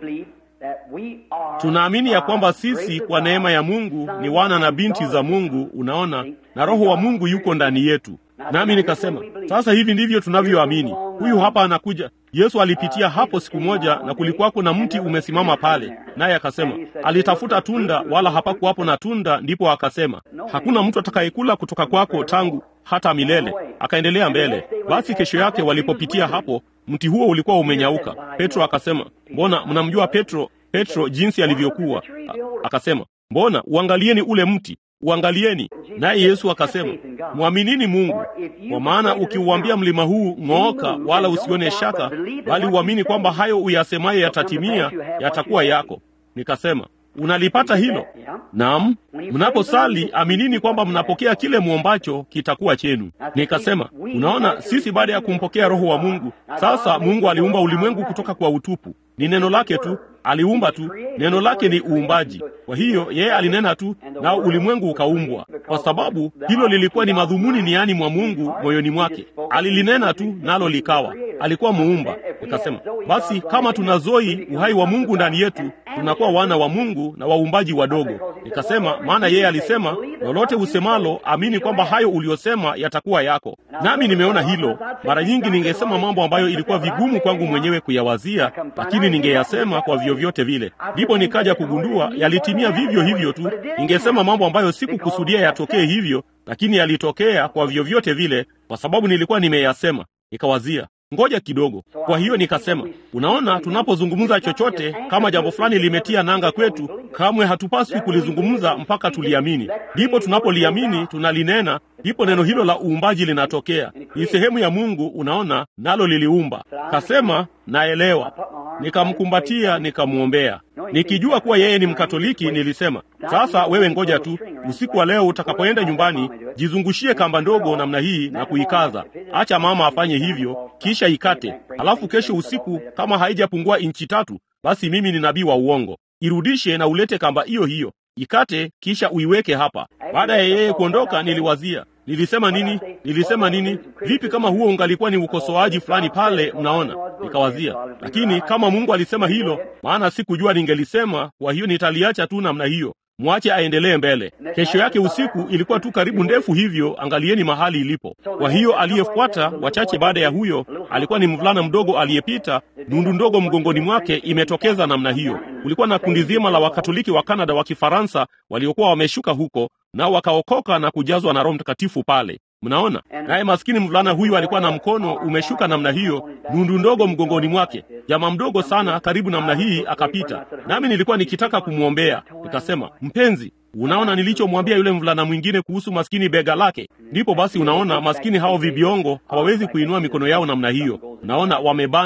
Tunaamini ya kwamba sisi kwa neema ya Mungu ni wana na binti za Mungu, unaona, na Roho wa Mungu yuko ndani yetu. Nami nikasema sasa, hivi ndivyo tunavyoamini. Huyu hapa anakuja. Yesu alipitia hapo siku moja, na kulikuwako na mti umesimama pale, naye akasema alitafuta tunda, wala hapakuwapo na tunda. Ndipo akasema hakuna mtu atakayekula kutoka kwako tangu hata milele. Akaendelea mbele. Basi kesho yake walipopitia hapo, mti huo ulikuwa umenyauka. Petro akasema, mbona mnamjua Petro, Petro jinsi alivyokuwa. Akasema, mbona uangalieni ule mti uangalieni. Naye Yesu akasema, mwaminini Mungu, kwa maana ukiuambia mlima huu ng'ooka, wala usione shaka, bali uamini kwamba hayo uyasemaye yatatimia, yatakuwa yako. Nikasema, unalipata hilo? Naam. Mnaposali aminini kwamba mnapokea kile mwombacho kitakuwa chenu. Nikasema, unaona, sisi baada ya kumpokea Roho wa Mungu, sasa Mungu aliumba ulimwengu kutoka kwa utupu. Ni neno lake tu, aliumba tu. Neno lake ni uumbaji. Kwa hiyo yeye alinena tu, nao ulimwengu ukaumbwa, kwa sababu hilo lilikuwa ni madhumuni niani mwa Mungu moyoni mwake. Alilinena tu, nalo likawa. Alikuwa muumba. Nikasema, basi kama tuna zoi uhai wa Mungu ndani yetu, tunakuwa wana wa Mungu na waumbaji wadogo. Nikasema, maana yeye alisema, lolote usemalo amini kwamba hayo uliyosema yatakuwa yako. Nami nimeona hilo. Mara nyingi ningesema mambo ambayo ilikuwa vigumu kwangu mwenyewe kuyawazia, lakini ningeyasema kwa vyovyote vile. Ndipo nikaja kugundua yalitimia vivyo hivyo tu. Ningesema mambo ambayo sikukusudia yatokee hivyo, lakini yalitokea kwa vyovyote vile, kwa sababu nilikuwa nimeyasema. Nikawazia ngoja kidogo. Kwa hiyo nikasema, unaona, tunapozungumza chochote, kama jambo fulani limetia nanga kwetu, kamwe hatupaswi kulizungumza mpaka tuliamini. Ndipo tunapoliamini tunalinena, ndipo neno hilo la uumbaji linatokea. Ni sehemu ya Mungu, unaona, nalo liliumba. Kasema naelewa. Nikamkumbatia, nikamwombea, nikijua kuwa yeye ni Mkatoliki. Nilisema, sasa wewe ngoja tu, usiku wa leo utakapoenda nyumbani, jizungushie kamba ndogo namna hii na kuikaza. Acha mama afanye hivyo, kisha ikate. Halafu kesho usiku, kama haijapungua inchi tatu, basi mimi ni nabii wa uongo. Irudishe na ulete kamba hiyo hiyo, ikate, kisha uiweke hapa. Baada ya yeye kuondoka, niliwazia Nilisema nini? Nilisema nini? Vipi kama huo ungalikuwa ni ukosoaji fulani pale, mnaona? Nikawazia, lakini kama Mungu alisema hilo, maana sikujua ningelisema, kwa hiyo nitaliacha tu namna hiyo. Mwache aendelee mbele. Kesho yake usiku ilikuwa tu karibu ndefu hivyo, angalieni mahali ilipo. Kwa hiyo aliyefuata, wachache baada ya huyo, alikuwa ni mvulana mdogo aliyepita, nundu ndogo mgongoni mwake imetokeza namna hiyo. Kulikuwa na kundi zima la Wakatoliki wa Kanada wa Kifaransa waliokuwa wameshuka huko, nao wakaokoka na kujazwa na Roho Mtakatifu pale. Mnaona, naye maskini mvulana huyu alikuwa na mkono umeshuka namna hiyo, nundu ndogo mgongoni mwake, jamaa mdogo sana, karibu namna hii akapita, nami nilikuwa nikitaka kumwombea. Nikasema, mpenzi, unaona nilichomwambia yule mvulana mwingine kuhusu maskini bega lake? Ndipo basi, unaona maskini hao vibiongo hawawezi kuinua mikono yao namna hiyo, unaona wamebanwa,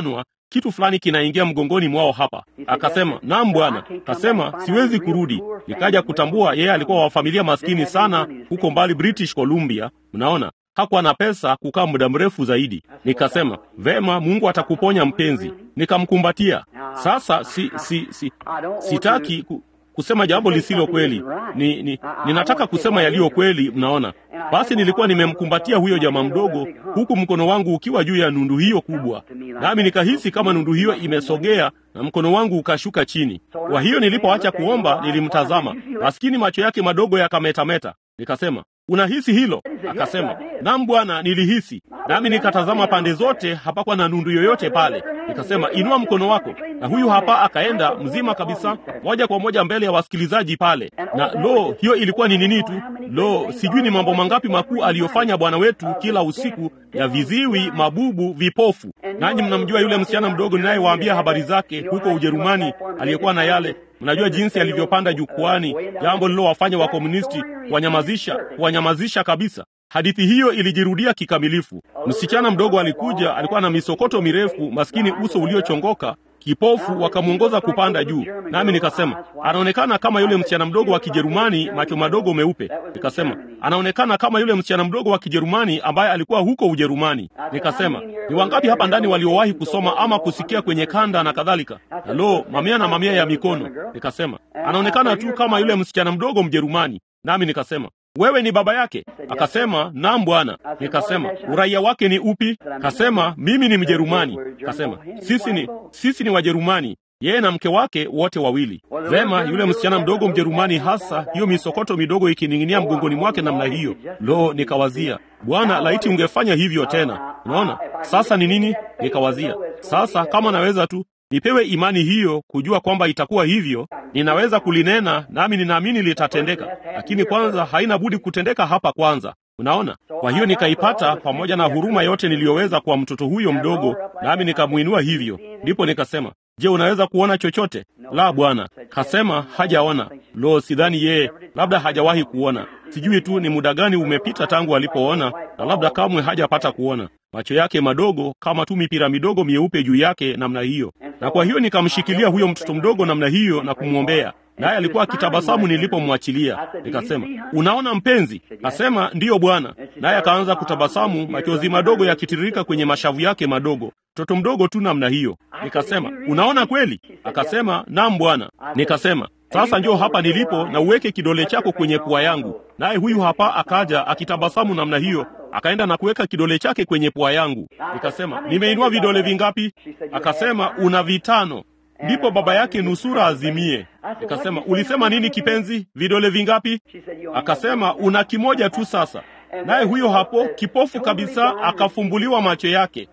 kitu fulani kinaingia mgongoni mwao hapa. Akasema, naam bwana. Kasema, siwezi kurudi. Nikaja kutambua yeye alikuwa wa familia maskini sana huko mbali British Columbia. Mnaona, hakuwa na pesa kukaa muda mrefu zaidi. Nikasema, vema, Mungu atakuponya mpenzi. Nikamkumbatia. Sasa si, si, si, sitaki ku, kusema jambo lisilo kweli. Ni, ni, ninataka kusema yaliyo kweli. Mnaona, basi nilikuwa nimemkumbatia huyo jamaa mdogo, huku mkono wangu ukiwa juu ya nundu hiyo kubwa, nami nikahisi kama nundu hiyo imesogea na mkono wangu ukashuka chini. Kwa hiyo nilipoacha kuomba, nilimtazama maskini, macho yake madogo yakametameta. Nikasema, unahisi hilo? Akasema, naam bwana, nilihisi. Nami nikatazama pande zote, hapakuwa na nundu yoyote pale. Nikasema, inua mkono wako, na huyu hapa akaenda mzima kabisa, moja kwa moja mbele ya wasikilizaji pale. Na lo, hiyo ilikuwa ni nini tu! Lo, sijui ni mambo mangapi makuu aliyofanya Bwana wetu kila usiku, ya viziwi, mabubu, vipofu. Nanyi mnamjua yule msichana mdogo ninayewaambia habari zake huko Ujerumani, aliyekuwa na yale Mnajua jinsi alivyopanda jukwani, jambo lililowafanya wakomunisti kuwanyamazisha, kuwanyamazisha kabisa. Hadithi hiyo ilijirudia kikamilifu. Msichana mdogo alikuja, alikuwa na misokoto mirefu, maskini, uso uliochongoka, kipofu, wakamwongoza kupanda juu. Nami nikasema anaonekana kama yule msichana mdogo wa Kijerumani, macho madogo meupe. Nikasema anaonekana kama yule msichana mdogo wa Kijerumani ambaye alikuwa huko Ujerumani. Nikasema ni wangapi hapa ndani waliowahi kusoma ama kusikia kwenye kanda na kadhalika? Halo, mamia na mamia ya mikono. Nikasema anaonekana tu kama yule msichana mdogo Mjerumani. Nami nikasema wewe ni baba yake? Akasema naam bwana. Nikasema uraia wake ni upi? Kasema mimi ni Mjerumani. Kasema sisi ni sisi ni Wajerumani, yeye na mke wake wote wawili. Vema, yule msichana mdogo Mjerumani, hasa hiyo misokoto midogo ikining'inia mgongoni mwake namna hiyo. Lo, nikawazia Bwana, laiti ungefanya hivyo tena. Unaona sasa ni nini? Nikawazia sasa, kama naweza tu nipewe imani hiyo kujua kwamba itakuwa hivyo, ninaweza kulinena nami ninaamini litatendeka, lakini kwanza haina budi kutendeka hapa kwanza. Unaona, kwa hiyo nikaipata pamoja na huruma yote niliyoweza kwa mtoto huyo mdogo, nami nikamwinua hivyo. Ndipo nikasema, je, unaweza kuona chochote? La, bwana. Kasema hajaona. Lo, sidhani yeye, labda hajawahi kuona. Sijui tu ni muda gani umepita tangu alipoona, na labda kamwe hajapata kuona. Macho yake madogo kama tu mipira midogo mieupe juu yake namna hiyo, na kwa hiyo nikamshikilia huyo mtoto mdogo namna hiyo na kumwombea naye alikuwa akitabasamu nilipomwachilia. Nikasema, unaona mpenzi? Asema ndiyo bwana. Naye akaanza kutabasamu, machozi madogo yakitiririka kwenye mashavu yake madogo, mtoto mdogo tu namna hiyo. Nikasema, unaona kweli? Akasema, naam bwana. Nikasema, sasa njoo hapa nilipo na uweke kidole chako kwenye pua yangu. Naye huyu hapa akaja akitabasamu namna hiyo, akaenda na kuweka kidole chake kwenye pua yangu. Nikasema, nimeinua vidole vingapi? Akasema, una vitano. Ndipo baba yake nusura azimie. Nikasema, ulisema nini kipenzi? Vidole vingapi? Akasema, una kimoja tu sasa. Naye huyo hapo kipofu kabisa akafumbuliwa macho yake.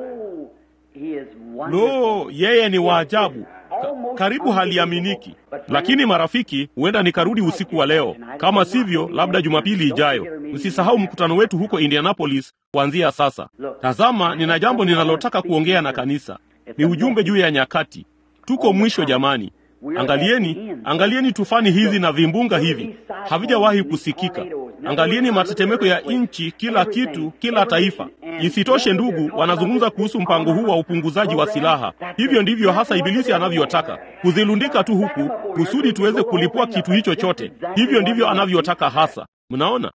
Lo, yeye ni waajabu, Ka karibu haliaminiki. Lakini marafiki, huenda nikarudi usiku wa leo, kama sivyo, labda Jumapili ijayo. Msisahau mkutano wetu huko Indianapolis kuanzia sasa. Tazama, nina jambo ninalotaka kuongea na kanisa. Ni ujumbe juu ya nyakati. Tuko mwisho jamani. Angalieni, angalieni tufani hizi na vimbunga hivi havijawahi kusikika. Angalieni matetemeko ya nchi, kila kitu, kila taifa. Isitoshe ndugu, wanazungumza kuhusu mpango huu wa upunguzaji wa silaha. Hivyo ndivyo hasa Ibilisi anavyotaka kuzilundika tu huku kusudi tuweze kulipua kitu hicho chote. Hivyo ndivyo anavyotaka hasa. Mnaona?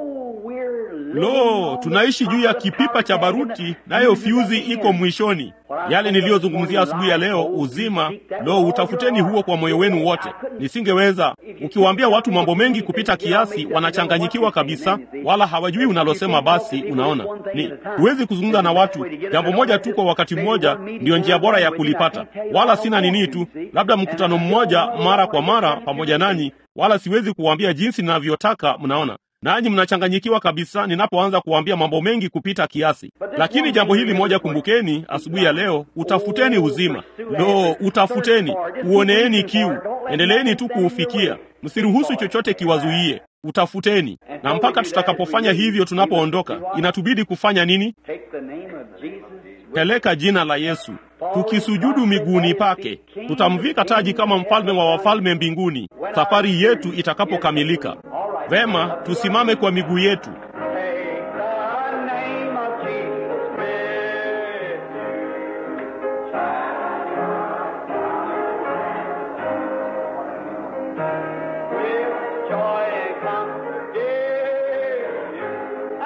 Lo, tunaishi juu ya kipipa cha baruti, nayo fyuzi iko mwishoni. Yale niliyozungumzia asubuhi ya leo, uzima, lo, utafuteni huo kwa moyo wenu wote. Nisingeweza. Ukiwaambia watu mambo mengi kupita kiasi, wanachanganyikiwa kabisa, wala hawajui unalosema. Basi unaona, ni huwezi kuzungumza na watu jambo moja tu kwa wakati mmoja, ndiyo njia bora ya kulipata. Wala sina nini tu, labda mkutano mmoja mara kwa mara pamoja nanyi, wala siwezi kuwaambia jinsi ninavyotaka. Mnaona nanyi mnachanganyikiwa kabisa ninapoanza kuwaambia mambo mengi kupita kiasi. Lakini jambo hili moja kumbukeni, asubuhi ya leo, utafuteni uzima. Lo, utafuteni, uoneeni kiu, endeleeni tu kuufikia, msiruhusu chochote kiwazuie. Utafuteni, na mpaka tutakapofanya hivyo, tunapoondoka, inatubidi kufanya nini? Peleka jina la Yesu, tukisujudu miguuni pake, tutamvika taji kama mfalme wa wafalme mbinguni, safari yetu itakapokamilika. Vema, tusimame kwa miguu yetu.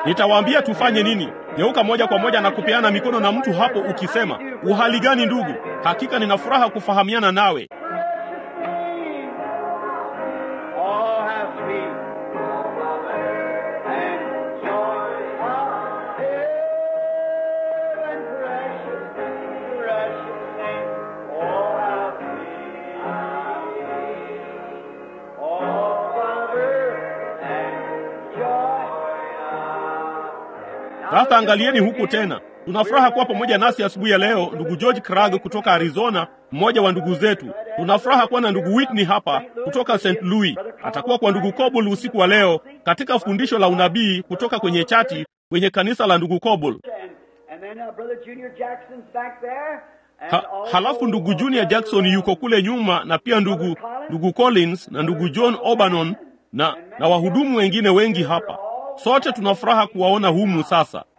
Nitawaambia tufanye nini. Geuka moja kwa moja na kupeana mikono na mtu hapo, ukisema uhali gani ndugu? Hakika nina furaha kufahamiana nawe. Oh, how sweet and joy of heaven, precious, precious name. Oh, how sweet. Oh, Father and joy of Sasa angalieni huku tena. Tuna furaha kuwa pamoja nasi asubuhi ya leo, ndugu George Cragg kutoka Arizona, mmoja wa ndugu zetu. Tuna furaha kuwa na ndugu Whitney hapa kutoka St. Louis. Atakuwa kwa ndugu Coble usiku wa leo katika fundisho la unabii kutoka kwenye chati kwenye kanisa la ndugu Coble. And, and then uh, Brother Junior Jackson's back there. And Ha, also, halafu ndugu Junior Jackson yuko kule nyuma na pia ndugu ndugu Collins na ndugu John Obanon na, na wahudumu wengine wengi hapa. Sote tuna furaha kuwaona humu sasa.